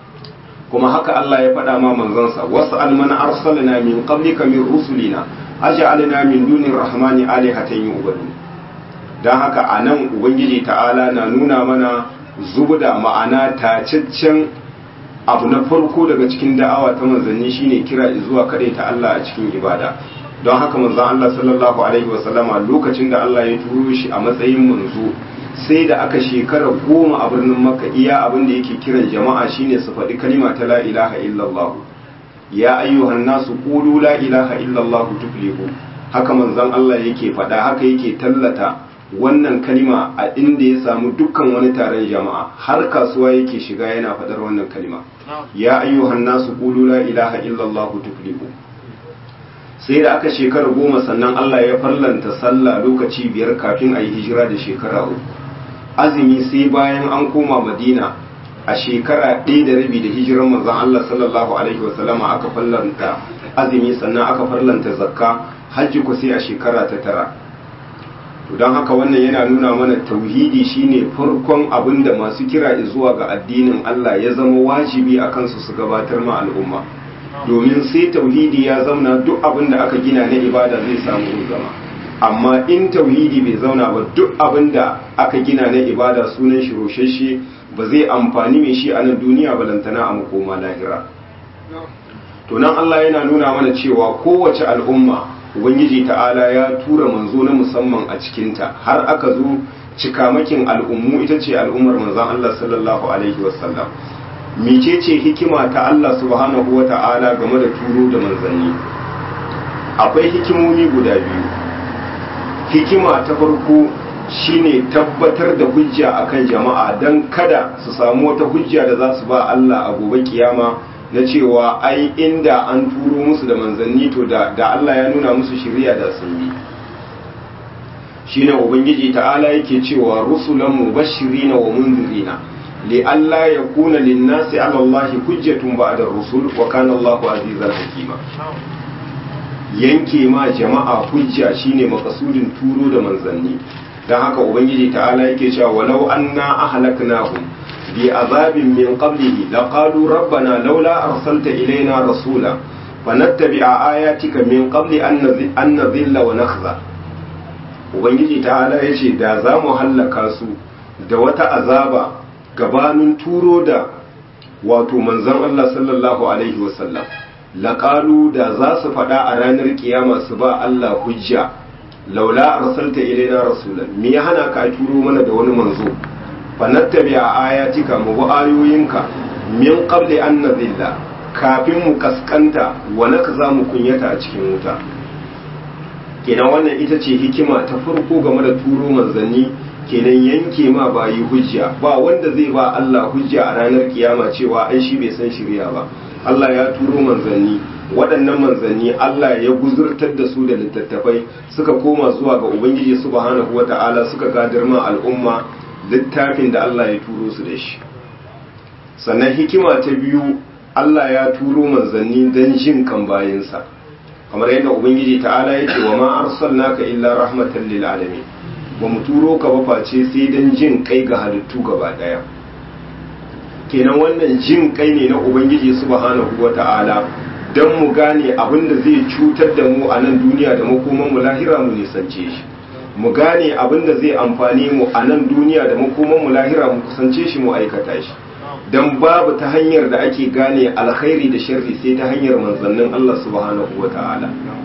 kuma haka Allah ya faɗa ma manzansa wasu almana arsalna min qablika min rusulina aj'alna min dunir rahmani alihatan yu'badu dan haka anan ubangiji ta'ala na nuna mana zubda ma'ana tacaccen abu na farko daga cikin da'awa ta manzanni shine kira zuwa ta Allah a cikin ibada don haka manzon Allah sallallahu alaihi wasallama lokacin da Allah ya turo shi a matsayin manzo sai da aka shekara goma a birnin makka iya abin da yake kiran jama'a shine su faɗi kalima ta la ilaha illallah ya ayyuhan nasu qulu la ilaha illallah tuflihu haka manzon Allah yake faɗa haka yake tallata wannan kalima a inda ya samu dukkan wani taron jama'a har kasuwa yake shiga yana faɗar wannan kalima ya ayyuhan nasu qulu la ilaha illallah tuflihu sai da aka shekara goma sannan Allah ya farlanta sallah lokaci biyar kafin a yi hijira da shekara uku azumi sai bayan an koma madina a shekara ɗaya da rabi da hijiran manzon Allah sallallahu alaihi wasallama aka farlanta azumi sannan aka farlanta zakka hajji ku sai a shekara ta tara to don haka wannan yana nuna mana tauhidi shine farkon abin da masu kira zuwa ga addinin Allah ya zama wajibi a kansu su gabatar ma al'umma domin sai tauhidi ya zauna duk abin da aka gina na ibada zai samu zama amma in tauhidi bai zauna ba duk abin da aka gina na ibada sunan shi roshashe ba zai amfani mai shi a nan duniya balantana a makoma lahira to nan Allah yana nuna mana cewa kowace al'umma ubangiji ta'ala ya tura manzo na musamman a cikinta har aka zo cikamakin al'ummu ita ce al'ummar manzon Allah sallallahu alaihi wasallam mecece hikima ta Allah subhanahu wa ta'ala game da turo da manzanni akwai hikimomi guda biyu hikima ta farko shine tabbatar da hujja akan jama'a don kada su samu wata hujja da za su ba Allah a gobe kiyama na cewa ai inda an turo musu da manzanni to da, da Allah ya nuna musu shirya da sun yi shine ubangiji ta'ala yake cewa rusulan mubashirina wa munzirina li alla yakuna lin-nasi 'ala Allahi hujjatun ba'da ar-rusul wa kana Allahu azizan hakima yanke ma jama'a hujja shine makasudin turo da manzanni dan haka ubangiji ta'ala yake cewa walau anna ahlaknahum bi azabin min qablihi laqalu rabbana laula arsalta ilaina rasula fanattabi'a ayatika min qabli an nadhilla wa nakhza ubangiji ta'ala yace da za mu hallaka su da wata azaba gabanin turo da wato manzon Allah sallallahu alaihi wasallam laƙalu da za su faɗa a ranar kiyama su ba Allah hujja laula arsalta ilaina rasulan me ya hana ka turo mana da wani manzo fa nattabi a ayatika mu bi ayoyinka min qabli an nadilla kafin mu kaskanta wa za mu kunyata a cikin wuta kenan wannan ita ce hikima ta farko game da turo manzanni kenan yanke ma bayi hujja ba wanda zai ba Allah hujja a ranar kiyama cewa ai shi bai san shirya ba Allah ya turo manzanni waɗannan manzanni Allah ya guzurtar da su da littattafai suka koma zuwa ga Ubangiji subhanahu wata'ala suka gadar ma al'umma littafin da Allah ya turo su da shi sannan hikima ta biyu Allah ya turo manzanni don jin kan bayansa kamar yadda Ubangiji ta'ala ya ce wa ma arsalnaka illa rahmatan lil alamin ba mu turo ka ba face sai don jin kai ga halittu gaba daya kenan wannan jin kai ne na ubangiji subhanahu wata'ala don mu gane abin da zai cutar da mu a nan duniya da makoman mu lahira mu nisance shi mu gane abin da zai amfani mu a nan duniya da makoman mu lahira mu kusance shi mu aikata shi don babu ta hanyar da ake gane alkhairi da sharri sai ta hanyar manzannin Allah subhanahu wata'ala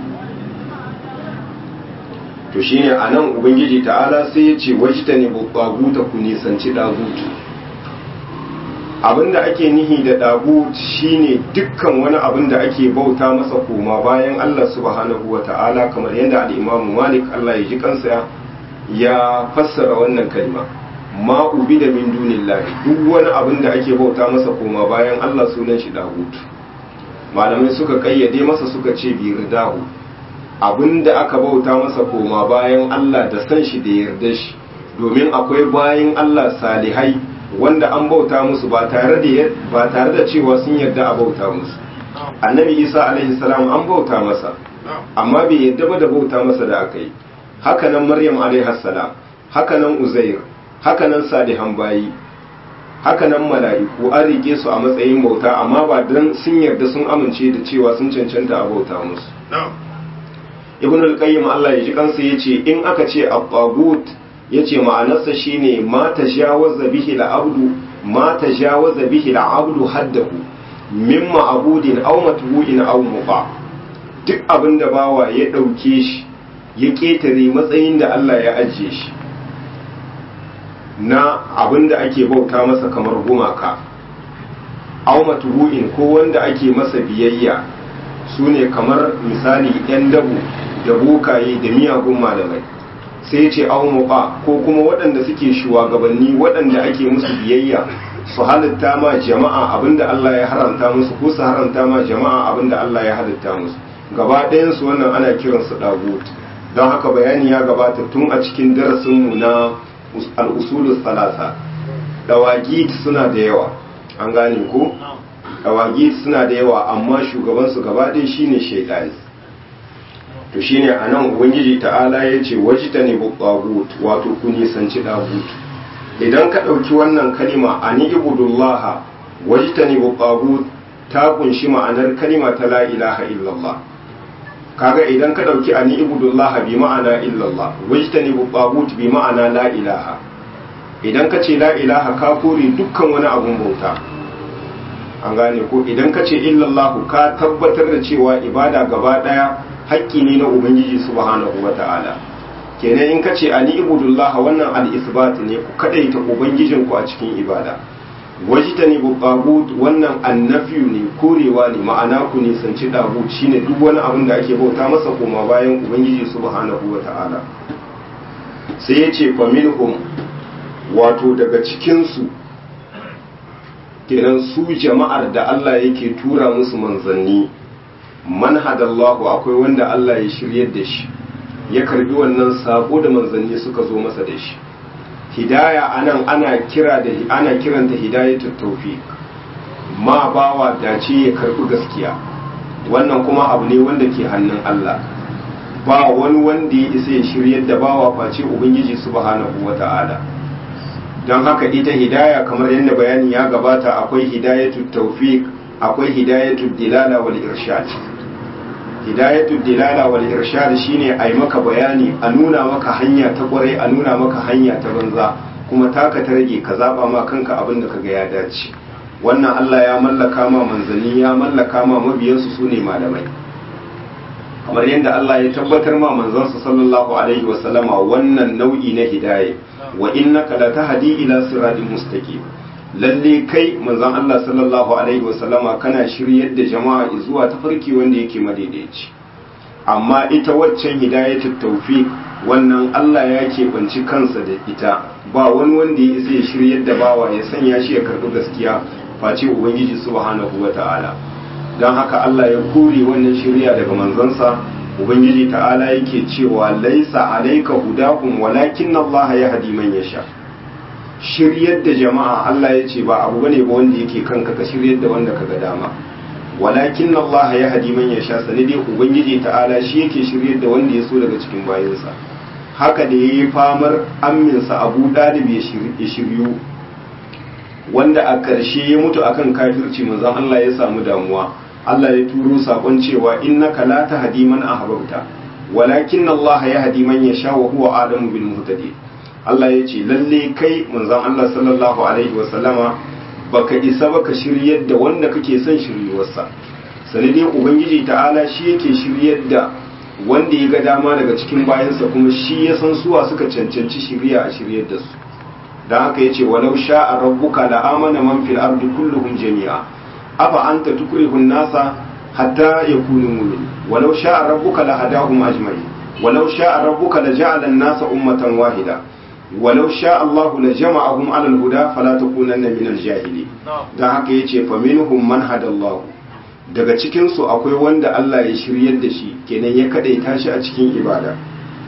to shine a nan ubangiji ta'ala sai ya ce wajtani bu ku nisanci dagutu abinda ake nihi da dagut shine dukkan wani abin da ake bauta masa koma bayan Allah subhanahu wa ta'ala kamar yadda al-Imam Malik Allah ya ji kansa ya fassara wannan kalma ma da min dunillahi duk wani abin da ake bauta masa koma bayan Allah sunan shi dagut malamai suka kayyade masa suka ce bi ridahu abinda aka bauta masa koma bayan Allah da san shi da yarda shi domin akwai bayan Allah salihai wanda an bauta musu ba tare da ba tare da cewa sun yarda a bauta musu annabi isa alaihi salam an bauta masa amma bai yarda ba da bauta masa da aka yi hakanan maryam alaihi salam hakanan uzair hakanan salihan bayi hakanan mala'iku an rike su a matsayin bauta amma ba dan sun yarda sun amince da cewa sun cancanta a bauta musu ibn al-qayyim Allah ya ji kansa yace in aka ce at-tagut yace ma'anarsa shine ma tajawaza bihi al-abdu ma tajawaza bihi al-abdu haddahu min ma'budin aw matbu'in aw muqa duk abinda bawa ya dauke shi ya ketare matsayin da Allah ya ajiye shi na abinda ake bauta masa kamar gumaka aw matbu'in ko wanda ake masa biyayya sune kamar misali yan dabu da bokaye da miyagun malamai sai ce aumuka ko kuma waɗanda suke shugabanni waɗanda ake musu biyayya su halitta ma jama'a abinda Allah ya haramta musu ko su haramta ma jama'a abinda Allah ya halitta musu gaba ɗayansu wannan ana kiransu dagut don haka bayani ya gabata tun a cikin darasinmu na al'usulus salasa dawagit suna da yawa an gane ko dawagit suna da yawa amma shugabansu gaba ɗaya shine shaidani to shine anan ubangiji ta'ala ya ce wajita ne buƙagut wato ku nisanci ɗagut idan ka ɗauki wannan kalima ani ibudullah wajita ne buƙagut ta kunshi ma'anar kalima ta la ilaha illallah kaga idan ka dauki ani ibudullah bi ma'ana illallah wajtani bu tagut bi ma'ana la ilaha idan ka ce la ilaha ka kore dukkan wani abun bauta an gane ko idan ka ce illallah ka tabbatar da cewa ibada gaba daya haƙƙi ne na ubangiji subhanahu wata'ala kenan in ka ce ani ibudullah wannan al-isbat ne ku kadaita ubangijinku a cikin ibada wajitani bu tagut wannan annafiyu ne korewa ne ma'ana ku nisanci dagut shine duk wani abin da ake bauta masa koma bayan ubangiji subhanahu wata'ala sai ya ce faminhum wato daga cikinsu kenan su jama'ar da Allah yake tura musu manzanni man hadallahu akwai wanda Allah ya shiryar da shi ya karbi wannan sako da manzanni suka zo masa da shi hidaya anan ana kira da ana kiranta hidayatul tawfiq ma bawa dace ya karbi gaskiya wannan kuma abu ne wanda ke hannun Allah ba wani wanda ya isa ya shiryar da bawa face ubangiji subhanahu wata'ala don haka ita hidaya kamar yadda bayani ya gabata akwai hidayatul tawfiq akwai hidayatul dilala wal irshad hidayatul dilala wal irshad shine ai maka bayani a nuna maka hanya ta kwarai a nuna maka hanya ta banza kuma taka ta rage ka zaba ma kanka abin da kaga ya dace wannan Allah ya mallaka ma manzanni ya mallaka ma mabiyansu sune malamai kamar yadda Allah ya tabbatar ma manzansa sallallahu alaihi wasallama wannan nau'i na hidaya wa innaka latahdi ila siratin mustaqim lalle kai manzon Allah sallallahu alaihi wasallama kana shiryar da jama'a zuwa tafarki wanda yake madaidaici amma ita waccan hidayatul tawfiq wannan Allah ya keɓanci kansa da ita ba wani wanda ya isa ya shiryar da bawa ya sanya shi ya karɓi gaskiya face ubangiji subhanahu wata'ala don haka Allah ya kore wannan shirya daga manzansa ubangiji ta'ala yake cewa laisa alaika hudahum walakin Allah ya hadi man yasha shiryar da jama'a Allah ya ce ba abu bane ba wanda yake kanka ka shiryar da wanda kaga dama walakin Allah ya hadi man yasha sani dai ubangiji ta'ala shi yake shiryar da wanda ya so daga cikin bayansa haka da yayi famar amminsa Abu Dalib ya shiryu wanda a ƙarshe ya mutu akan kafirci manzon Allah ya samu damuwa Allah ya turo sakon cewa innaka la tahdi man ahbabta walakin Allah ya hadi man yasha wa huwa adamu bil muhtadi Allah ya ce lalle kai manzon Allah sallallahu alaihi wasallama baka isa baka shiryar da wanda kake son shiryuwarsa sanadin ubangiji ta'ala shi yake shiryar da wanda ya ga dama daga cikin bayansa kuma shi ya san suwa suka cancanci shirya a shiryar da su dan haka yace walau sha'a rabbuka la amana man fil ardi kulluhum jami'a afa anta tukrihu an-nasa hatta yakunu mu'min walau sha'a rabbuka la hadahum ajma'in walau sha'a rabbuka la ja'ala an-nasa ummatan wahida walau sha'a Allah la jama'ahum 'ala al-huda fala takunanna min al-jahili dan haka yace fa minhum man hadallahu daga cikin su akwai wanda Allah ya shiryar da shi kenan ya kadaita shi a cikin ibada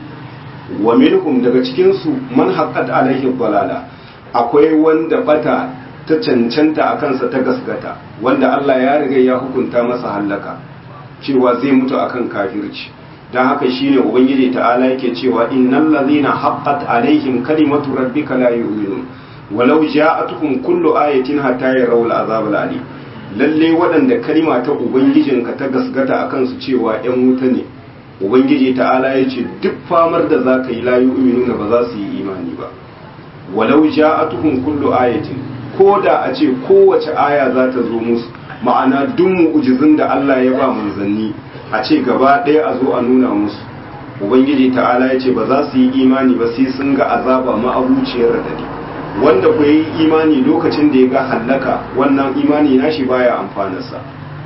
wa minhum daga cikin su man haqqat alaihi dalala akwai wanda bata ta cancanta a kansa ta gasgata wanda Allah ya riga ya hukunta masa hallaka cewa zai mutu akan kafirci dan haka shine ubangiji ta'ala yake cewa innal ladhina haqqat alaihim kalimatu rabbika la yu'minun walau ja'atuhum kullu ayatin hatta yarawul azab alim lalle waɗanda kalima ta ubangijinka ta gasgata akan su cewa yan wuta ne ubangiji ta'ala ya ce duk famar da za ka yi la yu'minuna ba za su yi imani ba walau ja'atuhum kullu ayatin ko da a ce kowace aya za ta zo musu ma'ana duk mu'ujizin da Allah ya ba manzanni a ce gaba ɗaya a zo a nuna musu ubangiji ta'ala ya ce ba za su yi imani ba sai sun ga azaba ma'abuciyar radadi wanda ku yi imani lokacin da ya ga hallaka wannan imani nashi baya amfanarsa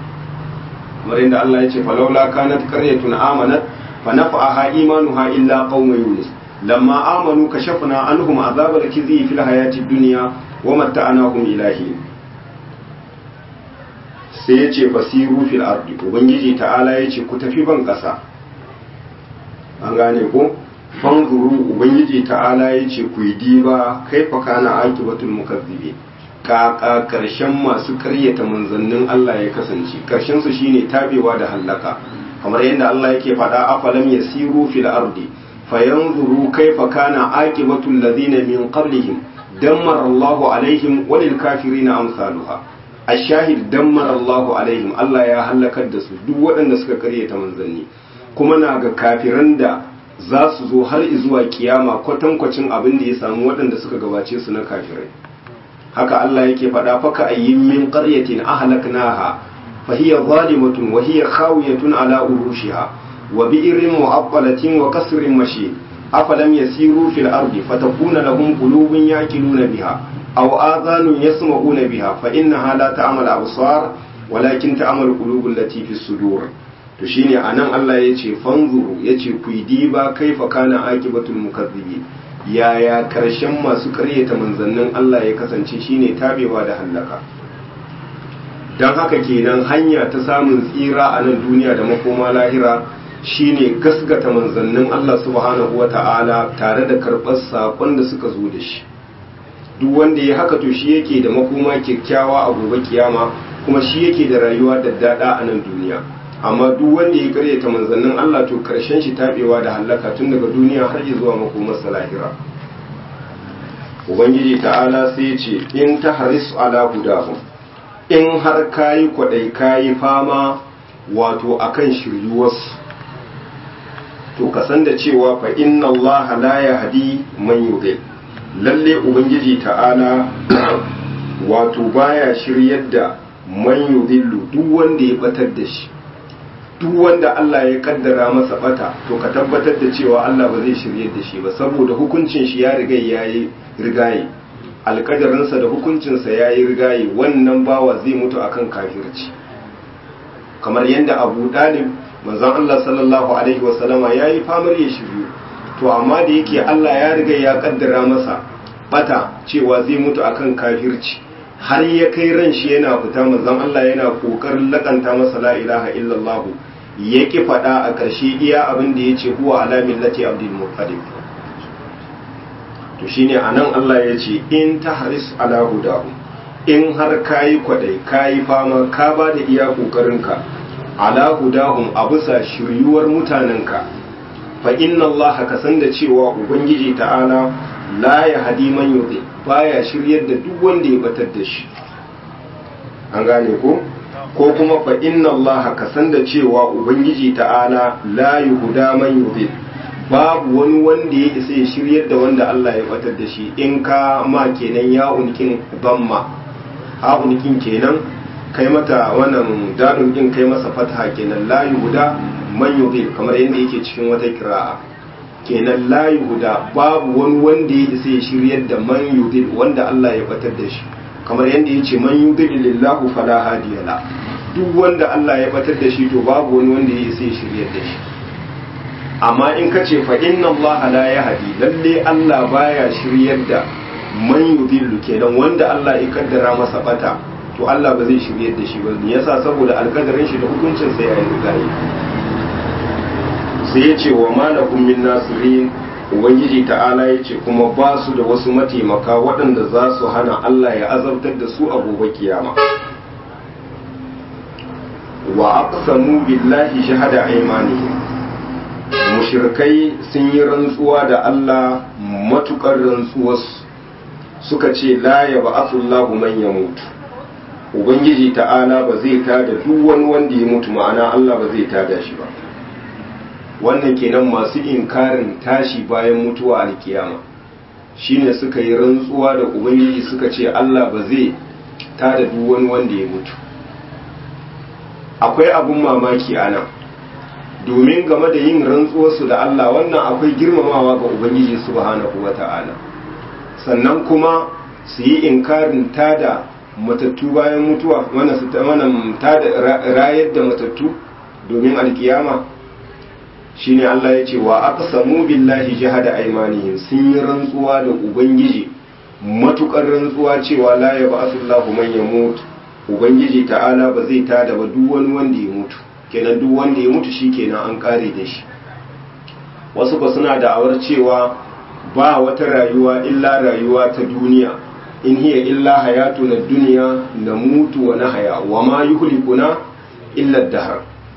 kamar yadda Allah ya ce falaula kanat qaryatun amanat fa nafa'aha imanuha illa qauma yunus lamma amanu kashafna anhum azabal khizi fil hayati dunya wa matta'nahum ilahi sai ya ce fasiru fil ardi ubangiji ta'ala ya ce ku tafi ban kasa an gane ko fanzuru ubangiji ta'ala ya ce ku yi diba kaifa kana aqibatul mukazzibin kaka karshen masu karyata manzannin Allah ya kasance karshen su shine tabewa da hallaka kamar yadda Allah yake faɗa afalam yasiru fil ardi fayanzuru kaifa kana aqibatul ladina min qablihim dammara Allahu alaihim walil kafirina amsaluha ashahid dammara Allahu alaihim Allah ya halakar da su duk waɗanda suka karyata manzanni kuma na ga kafiran da za su zo har zuwa kiyama kwatankwacin abin da ya samu waɗanda suka gabace su na kafirai haka Allah yake faɗa faka ayyin min qaryatin ahlaknaha fa hiya zalimatun wa hiya khawiyatun ala urushiha wa bi'rin mu'aqqalatin wa qasrin mashi afalam yasiru fil ardi fatakuna lahum qulubun yaqiluna biha aw adhanun yasma'una biha fa innaha la ta'mal absar walakin ta'mal qulubul lati fis sudur to shine anan Allah yace fanzuru yace ku diba kaifa kana aqibatul mukazzibin yaya karshen masu karyata manzannin Allah ya kasance shine tabewa da hallaka don haka kenan hanya ta samun tsira a nan duniya da makoma lahira shine gasgata manzannin Allah subhanahu wa ta'ala tare da karɓar saƙon da suka zo da shi duk wanda ya haka to shi yake da makoma kyakkyawa a gobe kiyama kuma shi yake da rayuwa da daɗa a nan duniya amma duk wanda ya karyata manzannin Allah to karshen shi tabewa da hallaka tun daga duniya har zuwa makomarsa lahira ubangiji ta'ala sai ya ce in ta haris ala hudahum in har kayi kwadai kayi fama wato akan shiryuwarsu to ka san da cewa fa inna Allah la yahdi man yudil lalle ubangiji ta'ala wato baya shiryar da man yudillu duk wanda ya batar da shi duk wanda Allah ya kaddara masa bata to ka tabbatar da cewa Allah ba zai shirye da shi ba saboda hukuncin shi ya riga yayi rigaye alkadarinsa da hukuncinsa yayi rigaye wannan bawa zai mutu akan kafirci kamar yadda Abu Dalib manzon Allah sallallahu alaihi wasallama yayi famar ya shiryu to amma da yake Allah ya riga ya kaddara masa bata cewa zai mutu akan kafirci har ya kai ran shi yana fita manzon Allah yana kokarin lakanta masa la ilaha illallah ya ki faɗa a ƙarshe iya abin da ya ce huwa ala millati abdul muttalib to shine anan Allah ya ce in tahris ala hudahu in har kayi kwadai kayi fama ka ba da iya kokarinka ala hudahum a bisa shiryuwar mutanenka fa inna Allah ka san da cewa ubangiji ta'ala la ya hadi man yudhi baya shiryar da duk wanda ya batar da shi an gane ko ko kuma fa inna allaha ka san da cewa ubangiji ta'ala la yuhda man yudhil babu wani wanda ya isa ya shiryar da wanda Allah ya batar da shi in ka ma kenan ya unikin damma ha unikin kenan kai mata wannan dadun din kai masa fataha kenan la yuhda man yudhil kamar yadda yake cikin wata kira'a kenan la yuhda babu wani wanda ya isa ya shiryar da man yudhil wanda Allah ya batar da shi kamar yadda ya ce man yudhil lillahu fala hadiya la duk wanda Allah ya batar da shi to babu wani wanda ya isa ya shiryar da shi amma in ka ce fa inna Allah la yahdi lalle Allah baya shiryar da man yudhillu kenan wanda Allah ya kaddara masa bata to Allah ba zai shiryar da shi ba me yasa saboda alkadarin shi da hukuncin sa ya yi gari sai ya ce wa malakum min nasirin ubangiji ta'ala ya ce kuma ba su da wasu mataimaka waɗanda za su hana Allah ya azabtar da su a gobe kiyama wa aqsamu billahi shahada aymanihim mushrikai sun yi rantsuwa da Allah matukar rantsuwarsu suka ce la ya ba'athullahu man yamutu ubangiji ta'ala ba zai tada duk wani wanda ya mutu ma'ana Allah ba zai tada shi ba wannan kenan masu inkarin tashi bayan mutuwa alkiyama shine suka yi rantsuwa da ubangiji suka ce Allah ba zai tada duk wani wanda ya mutu akwai abun mamaki a nan domin game da yin rantsuwarsu da Allah wannan akwai girmamawa ga ubangiji subhanahu wata'ala sannan kuma su yi inkarin tada matattu bayan mutuwa wannan su wannan tada rayar da matattu domin alkiyama shine Allah ya ce wa aqsamu billahi jahada aymanihim sun yi rantsuwa da ubangiji matukar rantsuwa cewa la yab'athullahu man yamut ubangiji ta'ala ba zai tada ba duk wani wanda ya mutu kenan duk wanda ya mutu shi kenan an kare da shi wasu ba suna da'awar cewa ba wata rayuwa illa rayuwa ta duniya in hiya illa hayatu na duniya na mutu wa na haya wa ma yuhlikuna illa dahar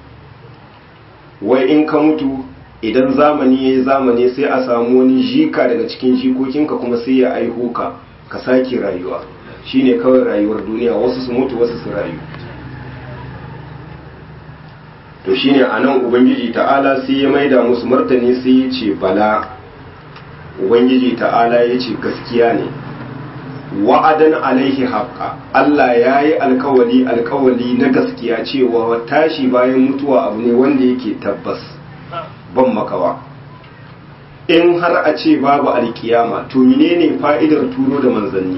wai in ka mutu idan zamani ya yi zamani sai a samu wani jika daga cikin jikokinka kuma sai ya aiho ka ka sake rayuwa shine kawai rayuwar duniya wasu su mutu wasu su rayu to shine anan ubangiji ta'ala sai ya maida musu martani sai ya ce bala ubangiji ta'ala ya ce gaskiya ne wa'adan alaihi haqqa Allah ya yi alkawali alkawali na gaskiya cewa tashi bayan mutuwa abu ne wanda yake tabbas ban makawa in har a ce babu alkiyama to menene fa'idar turo da manzanni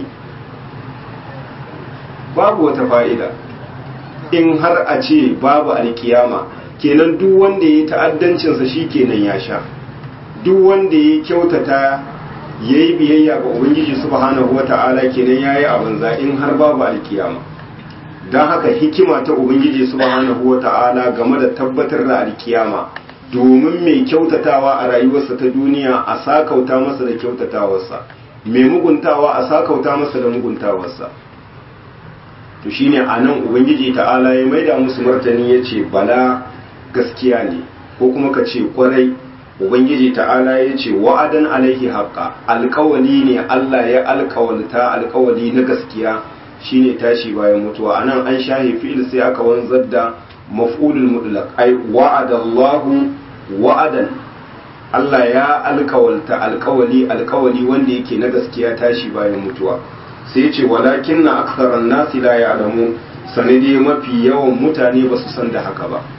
babu wata fa'ida in har a ce babu alkiyama kenan duk wanda ya yi ta'addancinsa shi kenan ya sha duk wanda ya kyautata ya yi biyayya ga ubangiji subhanahu wa ta'ala kenan ya yi a banza in har babu alkiyama don haka hikima ta ubangiji subhanahu wa ta'ala game da tabbatar da alkiyama domin mai kyautatawa a rayuwarsa ta duniya a sakauta masa da kyautatawarsa mai muguntawa a sakauta masa da muguntawarsa to shine a nan ubangiji ta'ala ya maida musu martani ya ce bala gaskiya ne ko kuma ka ce kwarai ubangiji ta'ala ya ce wa'adan alaihi haqqa alkawali ne Allah ya alkawalta alkawali na gaskiya shine tashi bayan mutuwa anan an shahi fi'il sai aka wanzar da maf'ulul mutlaq ai wa'adallahu wa'adan Allah ya alkawalta alkawali alkawali wanda yake na gaskiya tashi bayan mutuwa sai ya ce walakin na aksaran nasi la ya'lamu sanadi mafi yawan mutane ba su san da haka ba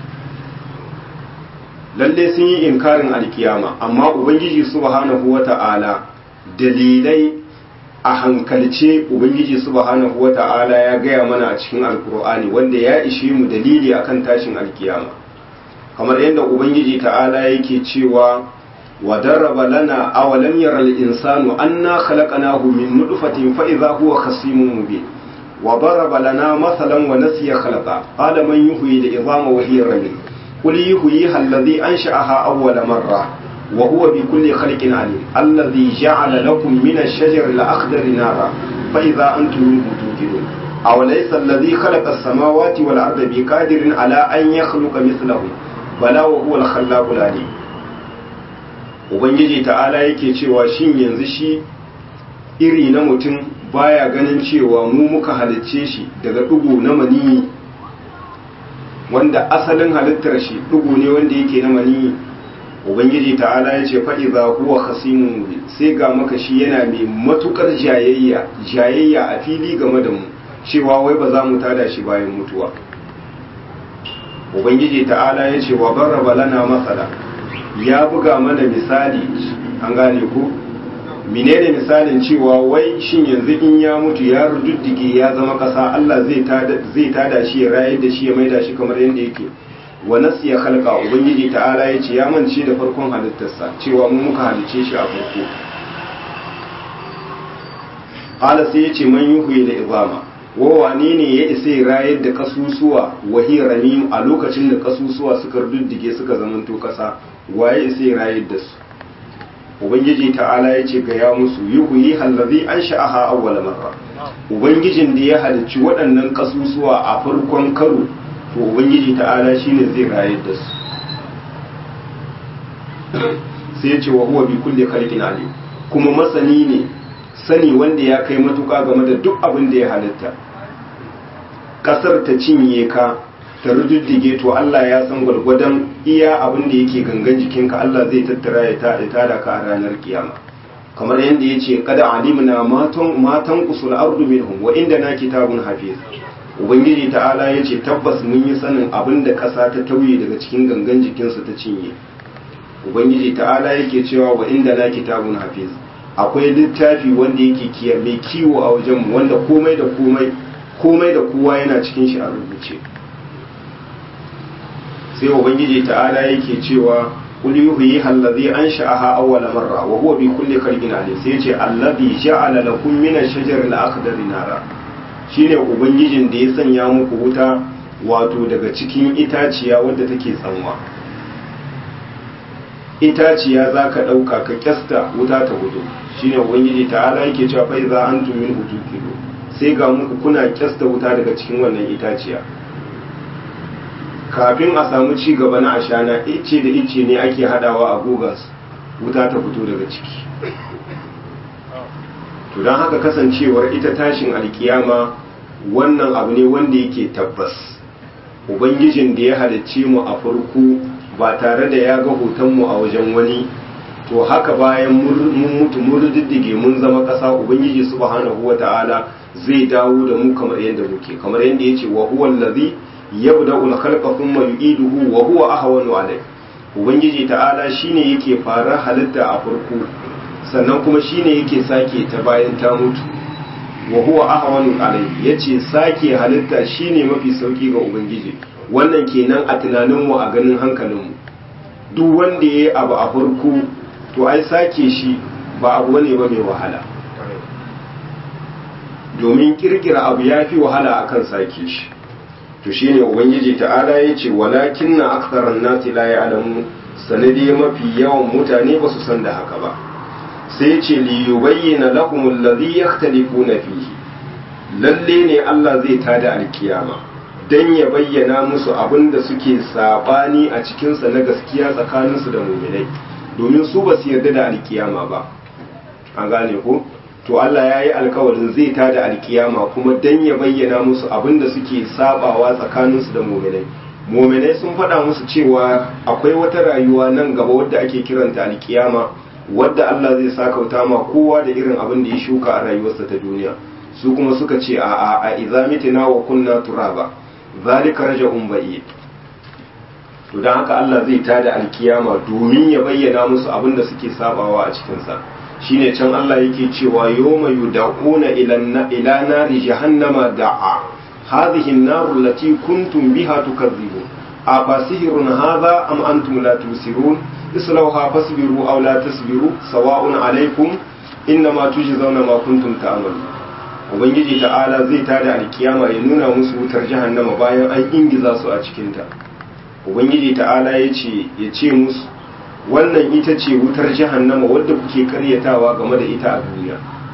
lalle sun yi inkarin alkiyama amma ubangiji subhanahu wata'ala dalilai a hankalce ubangiji subhanahu wata'ala ya gaya mana a cikin alkur'ani wanda ya ishe mu dalili akan tashin alkiyama kamar yadda ubangiji ta'ala yake cewa wa daraba lana awalam yara al-insanu anna khalaqnahu min nutfatin fa idha huwa khasimun mubin wa daraba lana mathalan wa nasiya khalaqa qala man yuhyi al-idhama wa hiya ramim قل يحييها الذي أنشأها أول مرة وهو بكل خلق عليم الذي جعل لكم من الشجر الأخضر نارا فإذا أنتم منه توقدون أوليس الذي خلق السماوات والأرض بقادر على أن يخلق مثلهم بلى وهو الخلاق العليم Ubangiji ta'ala yake cewa shin yanzu shi iri na mutum baya ganin cewa mu muka halicce shi daga ɗigo na maniyi wanda asalin halittar shi dugu ne wanda yake na mani ubangiji ta'ala ya ce fa'iza huwa khasimun mubin sai ga maka shi yana mai matukar jayayya jayayya a fili game da mu cewa wai ba za mu tada shi bayan mutuwa ubangiji ta'ala ya ce wa barraba lana masala ya buga mana misali an gane ku menene misalin cewa wai shin yanzu in ya mutu ya rududdige ya zama kasa Allah zai tada zai tada shi ya rayar da shi ya maida shi kamar yadda yake wa nasiya khalqa ubangiji ta'ala ya ce ya mance da farkon halittarsa cewa mu muka halice shi a farko qala sai ya ce man yuhyi da izama wa wane ne ya isa ya rayar da kasusuwa wa hiya ramim a lokacin da kasusuwa suka rududdige suka zamanto kasa waye isa ya rayar da su ubangiji ta'ala ya ce ga ya musu yuhyi hallazi an sha'aha awwala marra ubangijin da ya halicci waɗannan kasusuwa a farkon karo to ubangiji ta'ala shine zai rayar da su sai ya ce wa huwa bi kulli khalqin alim kuma masani ne sani wanda ya kai matuƙa game da duk abin da ya halitta kasar ta cinye ka ta rujujjuge to Allah ya san gwargwadon iya abin da yake gangan jikinka Allah zai tattara ya tada ka a ranar kiyama kamar yadda ya ce kada alimna matan matan kusul ardu minhum wa inda na kitabun hafiz ubangiji ta'ala ya ce tabbas mun yi sanin abin da ƙasa ta tauye daga cikin gangan jikinsu ta cinye ubangiji ta'ala yake cewa wa inda na kitabun hafiz akwai littafi wanda yake kiya mai kiwo a wajenmu wanda komai da komai komai da kowa yana cikin shi a rubuce sai ubangiji ta'ala yake cewa kul yuhyi allazi ansha'aha awwala marra wa huwa bi kulli khalqin alim sai yace allazi ja'ala lakum min ash-shajari al-akhdari nara shine ubangijin da ya sanya muku wuta wato daga cikin itaciya wadda take tsanwa itaciya zaka dauka ka kyasta wuta ta gudu shine ubangiji ta'ala yake cewa fa idza antum min utukilu sai ga muku kuna kyasta wuta daga cikin wannan itaciya kafin a samu ci gaba na ashana ice da ice ne ake hadawa a gogas wuta ta fito daga ciki to don haka kasancewar ita tashin alkiyama wannan abu ne wanda yake tabbas ubangijin da ya halicce mu a farko ba tare da ya ga hotonmu a wajen wani to haka bayan mun mutu mun riddige mun zama ƙasa ubangiji subhanahu wata'ala zai dawo da mu kamar yadda muke kamar yadda yace wa huwa allazi yabda'u al-khalqa thumma yu'iduhu wa huwa ahwanu alayh ubangiji ta'ala shine yake fara halitta a farko sannan kuma shine yake sake ta bayan ta mutu wa huwa ahwanu alai yace sake halitta shine mafi sauki ga ubangiji wannan kenan a tunanin mu a ganin hankalin mu duk wanda yayi abu a farko to ai sake shi ba abu bane ba mai wahala domin kirkira abu yafi wahala akan sake shi to shine ubangiji ta'ala yace walakinna aktharan nasi la ya'lamu sanadi mafi yawan mutane ba su san da haka ba sai ce liyubayyana lahum alladhi yakhtalifuna fihi lalle ne Allah zai tada alkiyama dan ya bayyana musu abin da suke sabani a cikin sa na gaskiya tsakanin su da mu'minai domin su ba su yarda da alkiyama ba an gane ko to Allah ya yi alkawarin zai tada alkiyama kuma dan ya bayyana musu abin da suke sabawa tsakanin su da mu'minai mu'minai sun faɗa musu cewa akwai wata rayuwa nan gaba wadda ake kiranta alkiyama wadda Allah zai sakauta ma kowa da irin abin da ya shuka a rayuwarsa ta duniya su kuma suka ce a a a idza mitina wa kunna turaba zalika raja'un ba'id to dan haka Allah zai tada alkiyama domin ya bayyana musu abin da suke sabawa a cikin sa shine can Allah yake cewa yawma yud'una ila ila nari jahannama da'a hadhihi an-nar allati kuntum biha tukadzibun afasihirun hadha am antum la tusirun islauha fasbiru aw la tasbiru sawa'un alaikum innama tujzauna ma kuntum ta'malun ubangiji ta'ala zai tada alkiyama ya nuna musu wutar jahannama bayan an ingiza su a cikin ta ubangiji ta'ala yace ya ce musu wannan ita ce wutar jahannama wadda kuke karyatawa game da ita a duniya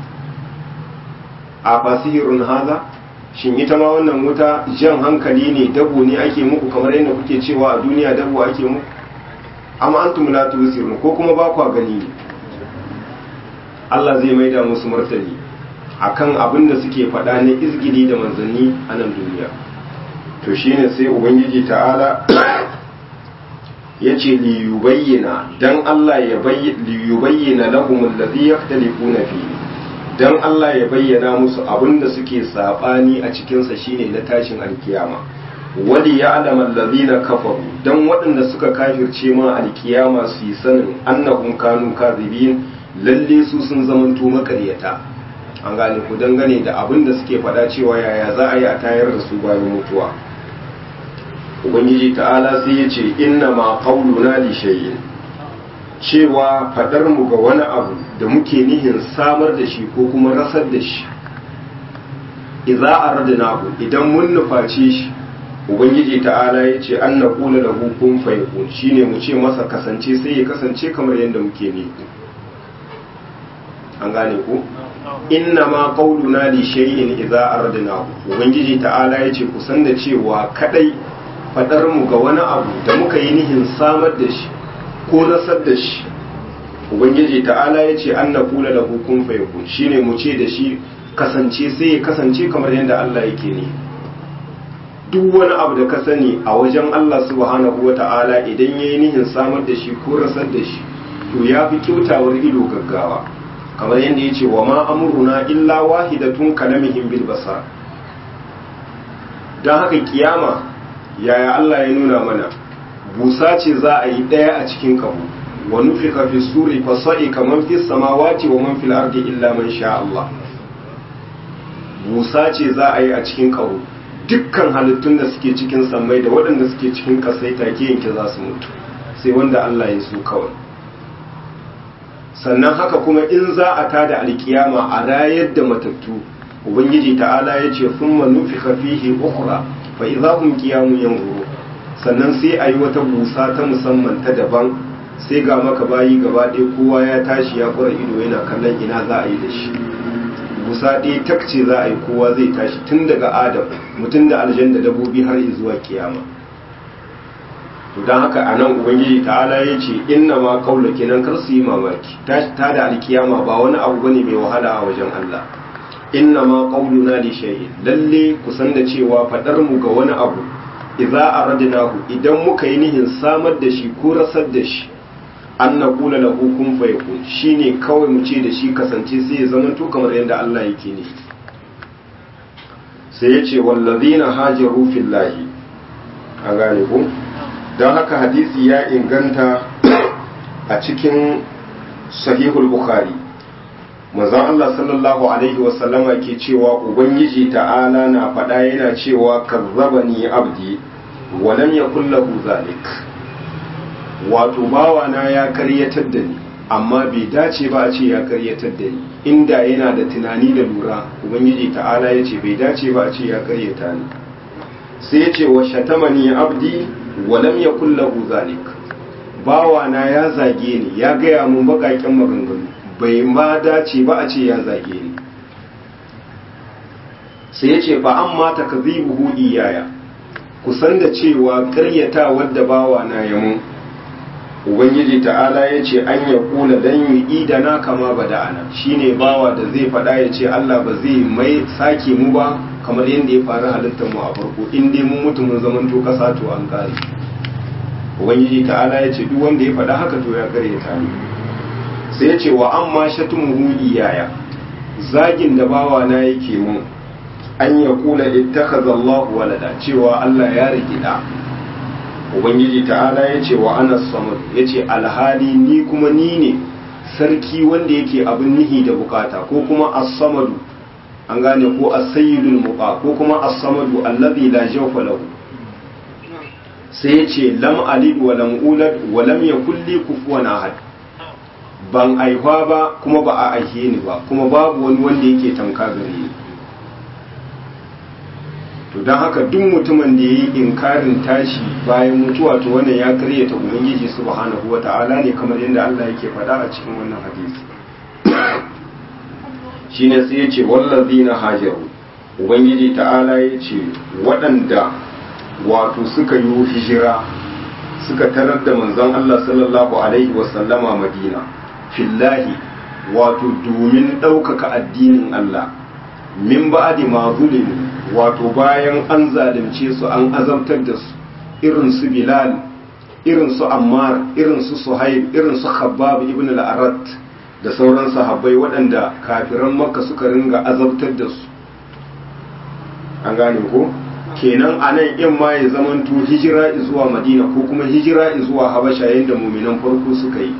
a fasihirun haza shin ita ma wannan wuta jan hankali ne dabo ne ake muku kamar yadda kuke cewa a duniya dabo ake muku amma antum la tusirun ko kuma ba kwa gani ne Allah zai maida musu martani akan abin da suke faɗa na izgili da manzanni a nan duniya to shine sai ubangiji ta'ala ya ce liyubayyana dan Allah ya liyubayyana lahum allazi yaktalifuna fi dan Allah ya bayyana musu abin da suke sabani a cikinsa shine na tashin alkiyama wali ya alama allazina kafaru dan waɗanda suka kafirce ma alkiyama su yi sanin annahum kanu kadhibin lalle su sun zamanto makaryata an gane ku dangane da abin da suke faɗa cewa yaya za a yi a tayar da su bayan mutuwa ubangiji ta'ala sai ya ce inna ma qauluna li shay'in cewa fadar mu ga wani abu da muke nihin samar da shi ko kuma rasar da shi idza aradnahu idan mun nuface shi ubangiji ta'ala ya ce an na kula da hukun fayakun shine mu ce masa kasance sai ya kasance kamar yadda muke ne an gane ku inna ma qauluna li shay'in idza aradnahu ubangiji ta'ala ya ce kusan da cewa kadai fadar mu ga wani abu da muka yi nihin samar da shi ko rasar da shi ubangiji ta'ala ya ce an na kula da hukun fayakun shine mu ce da shi kasance sai ya kasance kamar yadda Allah yake ne duk wani abu da ka sani a wajen Allah subhanahu wa ta'ala idan ya yi nihin samar da shi ko rasar da shi to ya fi kyautawar ido gaggawa kamar yadda ya ce wa ma amuruna illa wahidatun kalamihim bil basar don haka kiyama yaya Allah ya nuna mana busa ce za a yi ɗaya a cikin kabu wa nufika fi suri fa sa'ika man fi samawati wa man fil ardi illa man sha Allah busa ce za a yi a cikin kabu dukkan halittun da suke cikin sammai da waɗanda suke cikin ƙasai take yanke za su mutu sai wanda Allah ya so kawai sannan haka kuma in za a tada alkiyama a rayar da matattu ubangiji ta'ala ya ce thumma nufika fihi ukhra fa idza hum qiyamun yanzuru sannan sai a yi wata busa ta musamman ta daban sai ga maka bayi gaba ɗaya kowa ya tashi ya kura ido yana kallon ina za a yi da shi busa ɗaya takce za a yi kowa zai tashi tun daga adam mutum da aljan da dabobi har zuwa kiyama to don haka a nan ubangiji ta'ala ya ce inna ma kaula kenan kar su yi mamaki ta da alkiyama ba wani abu bane mai wahala a wajen Allah inna ma qauluna li shay'in lalle kusan da cewa fadar mu ga wani abu idza aradnahu idan muka yi nihin samar da shi ko rasar da shi an na kula lahu kun fayakun shine kawai mu ce da shi kasance sai ya zama to kamar yadda Allah yake ne sai ya ce wallazina hajaru fillahi a gane ku don haka hadisi ya inganta a cikin sahihul bukhari manzon Allah sallallahu alaihi wasallama ke cewa ubangiji ta'ala na faɗa yana cewa kazzabani abdi wa lam yakul lahu zalik wato bawana ya karyatar da ni amma bai dace ba a ce ya karyatar da ni inda yana da tunani da lura ubangiji ta'ala ya ce bai dace ba a ce ya karyata ni sai ya ce wa shatamani abdi wa lam yakul lahu zalik bawana ya zage ni ya gaya mun bakakin maganganu bai ma dace ba a ce ya zage ni sai ya ce fa amma takzibuhu iyaya kusan da cewa karyata wadda bawana ya mun ubangiji ta'ala ya ce an ya kula dan yi idana kama bada'ana shine bawa da zai faɗa ya ce Allah ba zai mai sake mu ba kamar yadda ya faru halittar mu a farko in dai mun mutu mun zaman to kasa to an kare ubangiji ta'ala ya ce duk wanda ya faɗa haka to ya kare ta ne sai ya ce wa amma shatumuhu iyaya zagin da bawa na yake mun an ya kula ittakhadha Allah walada cewa Allah ya rigi da ubangiji ta'ala ya ce wa ana samad ya ce alhali ni kuma ni ne sarki wanda yake abin nihi da bukata ko kuma as-samadu an gane ko as-sayyidul muqa ko kuma as-samadu allazi la jawfa lahu sai ya ce lam alid wa lam ulad wa lam yakul li kufuwan ahad ban aihwa ba kuma ba a aihe ni ba kuma babu wani wanda yake tamka gare ni to don haka duk mutumin da ya yi inkarin tashi bayan mutuwa to wannan ya karyata ubangiji subhanahu wa ta'ala ne kamar yadda Allah yake faɗa a cikin wannan hadisi shine sai ya ce wallazina hajaru ubangiji ta'ala ya ce waɗanda wato suka yi hijira suka tarar da manzon Allah sallallahu alaihi wasallama madina fillahi wato domin ɗaukaka addinin Allah min ba'di ma zulimu wato bayan an zalunce su an azabtar da su irin su bilal irin su ammar irin su suhaib irin su khabbab ibn al-arat da sauran sahabbai waɗanda kafiran makka suka ringa azabtar da su an gane ko kenan anan in ma ya zamanto hijira zuwa madina ko kuma hijira zuwa habasha yadda muminan farko suka yi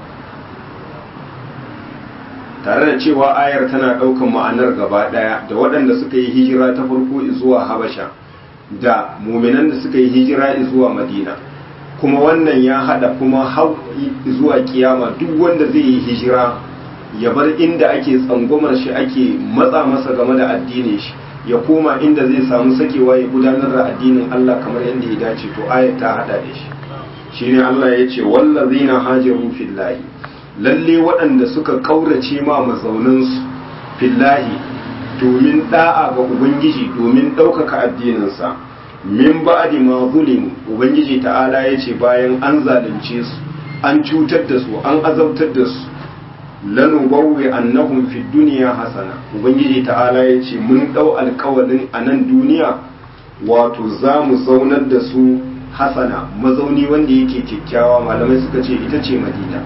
tare da cewa ayar tana ɗaukan ma'anar gaba ɗaya da waɗanda suka yi hijira ta farko zuwa habasha da muminan da suka yi hijira zuwa madina kuma wannan ya haɗa kuma hau zuwa kiyama duk wanda zai yi hijira ya bar inda ake tsangwamar shi ake matsa masa game da addinin shi ya koma inda zai samu sakewa ya gudanar da addinin Allah kamar yadda ya dace to ayar ta haɗa da shi shine Allah ya ce wallazina hajaru fillahi lalle waɗanda suka ƙaurace ma mazauninsu fillahi domin ɗa'a ga ubangiji domin ɗaukaka addininsa min ba'di ma zulimu ubangiji ta'ala ya ce bayan an zalunce su an cutar da su an azabtar da su lanu bawwe annahum fi duniya hasana ubangiji ta'ala ya ce mun ɗau alkawalin a nan duniya wato za mu zaunar da su hasana mazauni wanda yake kyakkyawa malamai suka ce ita ce madina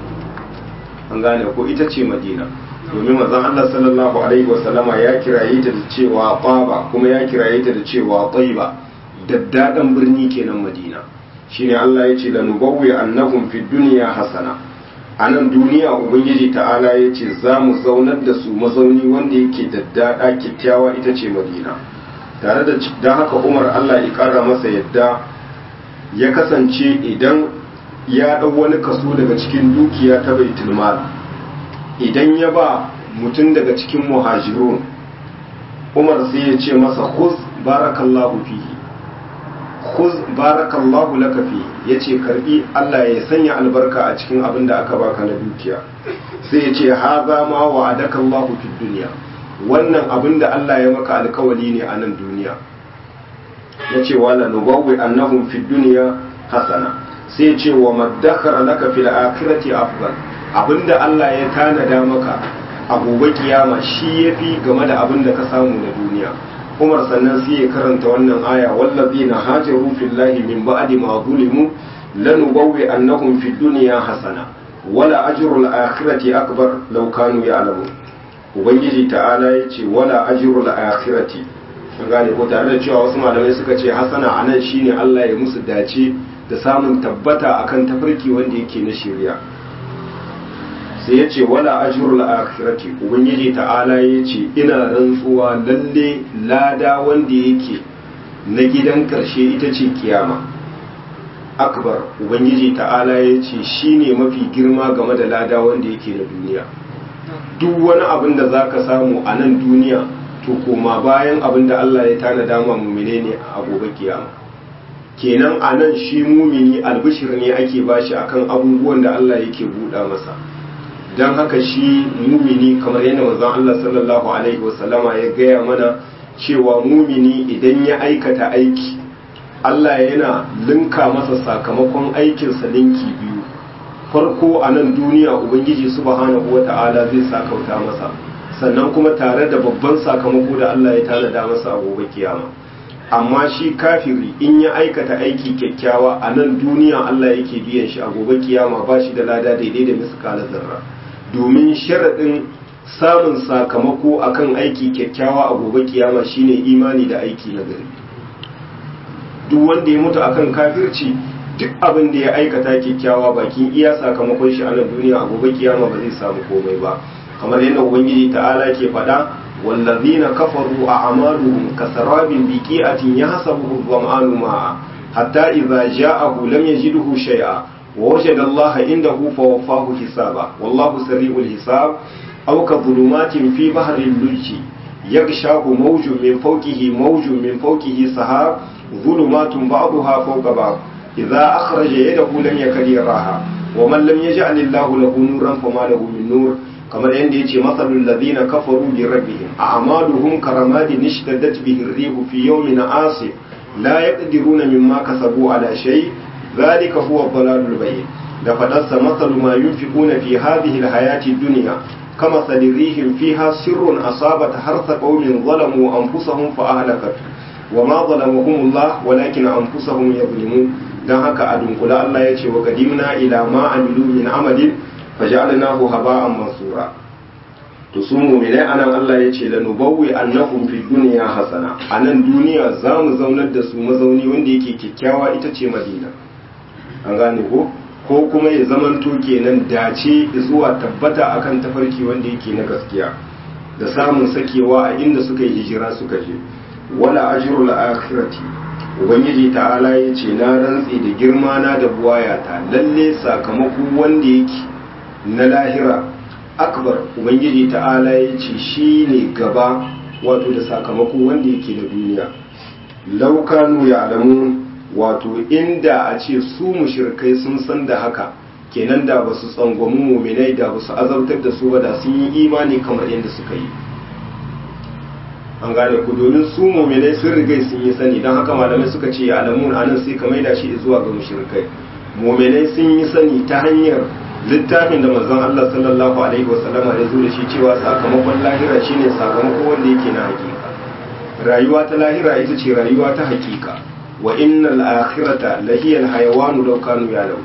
an gane ko ita ce madina domin manzon Allah sallallahu alaihi wasallama ya kiraye ta da cewa Taba kuma ya kiraye ta da cewa Tayyiba daddadan birni kenan Madina shine Allah ya ce lanubawwi annahum fid dunya hasana anan duniya ubangiji ta'ala ya ce za mu zaunar da su mazauni wanda yake daddada kyakkyawa ita ce Madina tare da dan haka Umar Allah ya kara masa yadda ya kasance idan ya ɗau wani kaso daga cikin dukiya ta baitul mal idan ya ba mutum daga cikin muhajirun umar sai ya ce masa khuz barakallahu fihi khuz barakallahu laka fihi yace karbi Allah ya sanya albarka a cikin abin da aka baka na dukiya sai ya ce haza ma wa'adaka Allahu fid dunya wannan abin da Allah ya maka alkawali ne a nan duniya yace wala nubawwi annahum fid dunya hasana sai ce wa maddakara laka fil akhirati afdal abinda Allah ya tanada maka a gobe kiyama shi yafi game da abinda ka samu na duniya umar sannan sai ya karanta wannan aya wallazina hajaru fillahi min ba'di ma zulimu lanubawwi annahum fid dunya hasana wala ajrul akhirati akbar law kanu ya'lamun ubangiji ta'ala yace wala ajrul akhirati an gane ko tare da cewa wasu malamai suka ce hasana anan shine Allah ya musu dace da samun tabbata akan tafarki wanda yake na shari'a sai yace wala ajrul akhirati ubangiji ta'ala yace ina rantsuwa lalle lada wanda yake na gidan karshe ita ce kiyama akbar ubangiji ta'ala ya ce shi ne mafi girma game da lada wanda yake na duniya duk wani abin da za ka samu a nan duniya to koma bayan abin da Allah ya tana dama mumine ne a gobe kiyama kenan a nan shi mumini albishir ne ake bashi akan abubuwan da Allah yake buɗa masa don haka shi mumini kamar yadda manzon Allah sallallahu alaihi wasallama ya gaya mana cewa mumini idan ya aikata aiki Allah yana linka masa sakamakon aikinsa linki biyu farko a nan duniya ubangiji subhanahu wata'ala zai sakauta masa sannan kuma tare da babban sakamako da Allah ya tanada masa a gobe kiyama amma shi kafiri in ya aikata aiki kyakkyawa a nan duniya Allah yake biyan shi a gobe kiyama ba shi da lada daidai da miskala zarra domin sharaɗin samun sakamako akan aiki kyakkyawa a gobe kiyama shine imani da aiki na gari duk wanda ya mutu akan kafirci duk abin da ya aikata kyakkyawa bakin iya sakamakon shi a nan duniya a gobe kiyama ba zai samu komai ba kamar yadda ubangiji ta'ala ke faɗa wallazina kafaru a amaluhum kasarabin biqi'atin yahsabuhu dhama'anu ma'a hatta idza ja'ahu lam yajidhu shay'a wa wajada Allah indahu fawaffahu hisaba wallahu sari'ul hisab aw ka dhulumatin fi bahrin lujji yaghshahu mawjun min fawqihi mawjun min fawqihi sahab ظلمات بعضها فوق بعض إذا أخرج يده لم يكد يراها ومن لم يجعل الله له نورا فما له من نور كما عندي يجي مثل الذين كفروا بربهم أعمالهم كرماد اشتدت به الريح في يوم عاصف لا يقدرون مما كسبوا على شيء ذلك هو الضلال البين لفدس مثل ما ينفقون في هذه الحياة الدنيا كمثل ريح فيها سر أصابت حرث قوم ظلموا أنفسهم فأهلكته wa ma zalamahumullah walakin anfusahum yadhlimun dan haka a dunkula Allah ya ce wa qadimna ila ma amilu min amalin faj'alnahu haba'an mansura to su mu'minai anan Allah ya ce lanubawwi annahum fid dunya hasana anan duniya zamu zaunar da su mazauni wanda yake kyakkyawa ita ce Madina an gane ko ko kuma ya zamanto kenan dace zuwa tabbata akan tafarki wanda yake na gaskiya da samun sakewa a inda suka yi hijira suka je wala ajrul akhirati ubangiji ta'ala ya ce na rantsi da girma na da buwayata lalle sakamako wanda yake na lahira akbar ubangiji ta'ala ya ce shi ne gaba wato da sakamako wanda yake na duniya laukanu ya alamu wato inda a ce su mushrikai sun san da haka kenan da ba su tsangwami muminai da ba su azabtar da su ba da sun yi imani kamar yadda suka yi an gane ku domin su muminai sun rigai sun yi sani don haka malamai suka ce alamun anan sai ka maida shi zuwa ga mushrikai muminai sun yi sani ta hanyar littafin da manzon Allah sallallahu alaihi wasallama ya zo da shi cewa sakamakon lahira shine sakamako wanda yake na hakika rayuwa ta lahira ita ce rayuwa ta hakika wa innal akhirata lahiyal hayawanu law kanu ya'lamu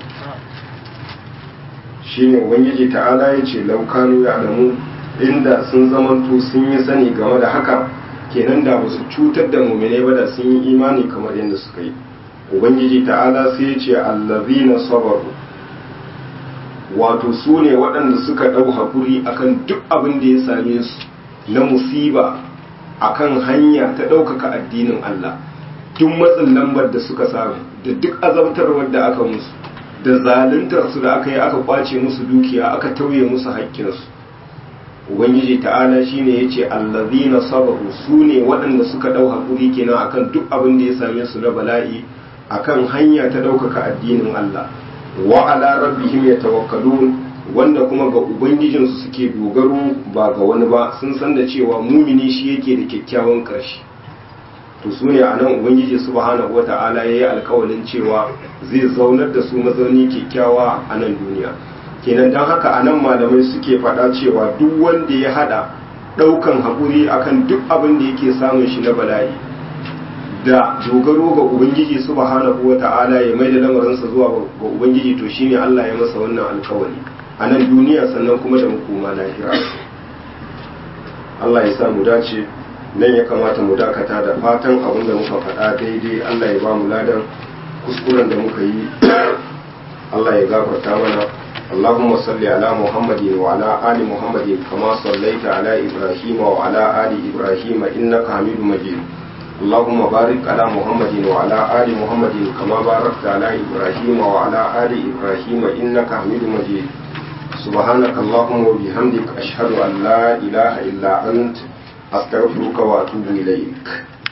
shine ubangiji ta'ala yace law kanu ya'lamu inda sun zamanto sun yi sani game da haka kenan da basu cutar da mu'mine ba da sun yi imani kamar yadda suka yi ubangiji ta'ala sai ya ce allazina sabaru wato su ne waɗanda suka ɗau haƙuri akan duk abin da ya same su na musiba akan hanya ta ɗaukaka addinin Allah duk matsin lambar da suka samu da duk azabtarwar da aka musu da zaluntar su da aka yi aka kwace musu dukiya aka tauye musu haƙƙinsu ubangiji ta'ala shine yace allazina sabaru su ne waɗanda suka ɗau haƙuri kenan akan duk abin da ya same su na bala'i akan hanya ta ɗaukaka addinin Allah wa ala rabbihim yatawakkalun wanda kuma ga ubangijinsu suke dogaro ba ga wani ba sun san da cewa mumini shi yake da kyakkyawan ƙarshe to su ne a nan ubangiji subhanahu wata'ala ya yi alkawalin cewa zai zaunar da su mazauni kyakkyawa a nan duniya kenan don haka a nan malamai suke faɗa cewa duk wanda ya haɗa ɗaukan haƙuri akan duk abin da yake samun shi na bala'i da dogaro ga ubangiji subhanahu wa ta'ala ya mai da lamarinsa zuwa ga ubangiji to shine Allah ya masa wannan alkawari a nan duniya sannan kuma da makoma lahira Allah ya sa mu dace nan ya kamata mu dakata da fatan abin da muka faɗa daidai Allah ya ba mu ladan kuskuren da muka yi Allah ya gafarta mana اللهم صل على محمد وعلى آل محمد كما صليت على إبراهيم وعلى آل إبراهيم إنك حميد مجيد اللهم بارك على محمد وعلى آل محمد كما باركت على إبراهيم وعلى آل إبراهيم إنك حميد مجيد سبحانك اللهم وبحمدك أشهد أن لا إله إلا أنت أستغفرك وأتوب إليك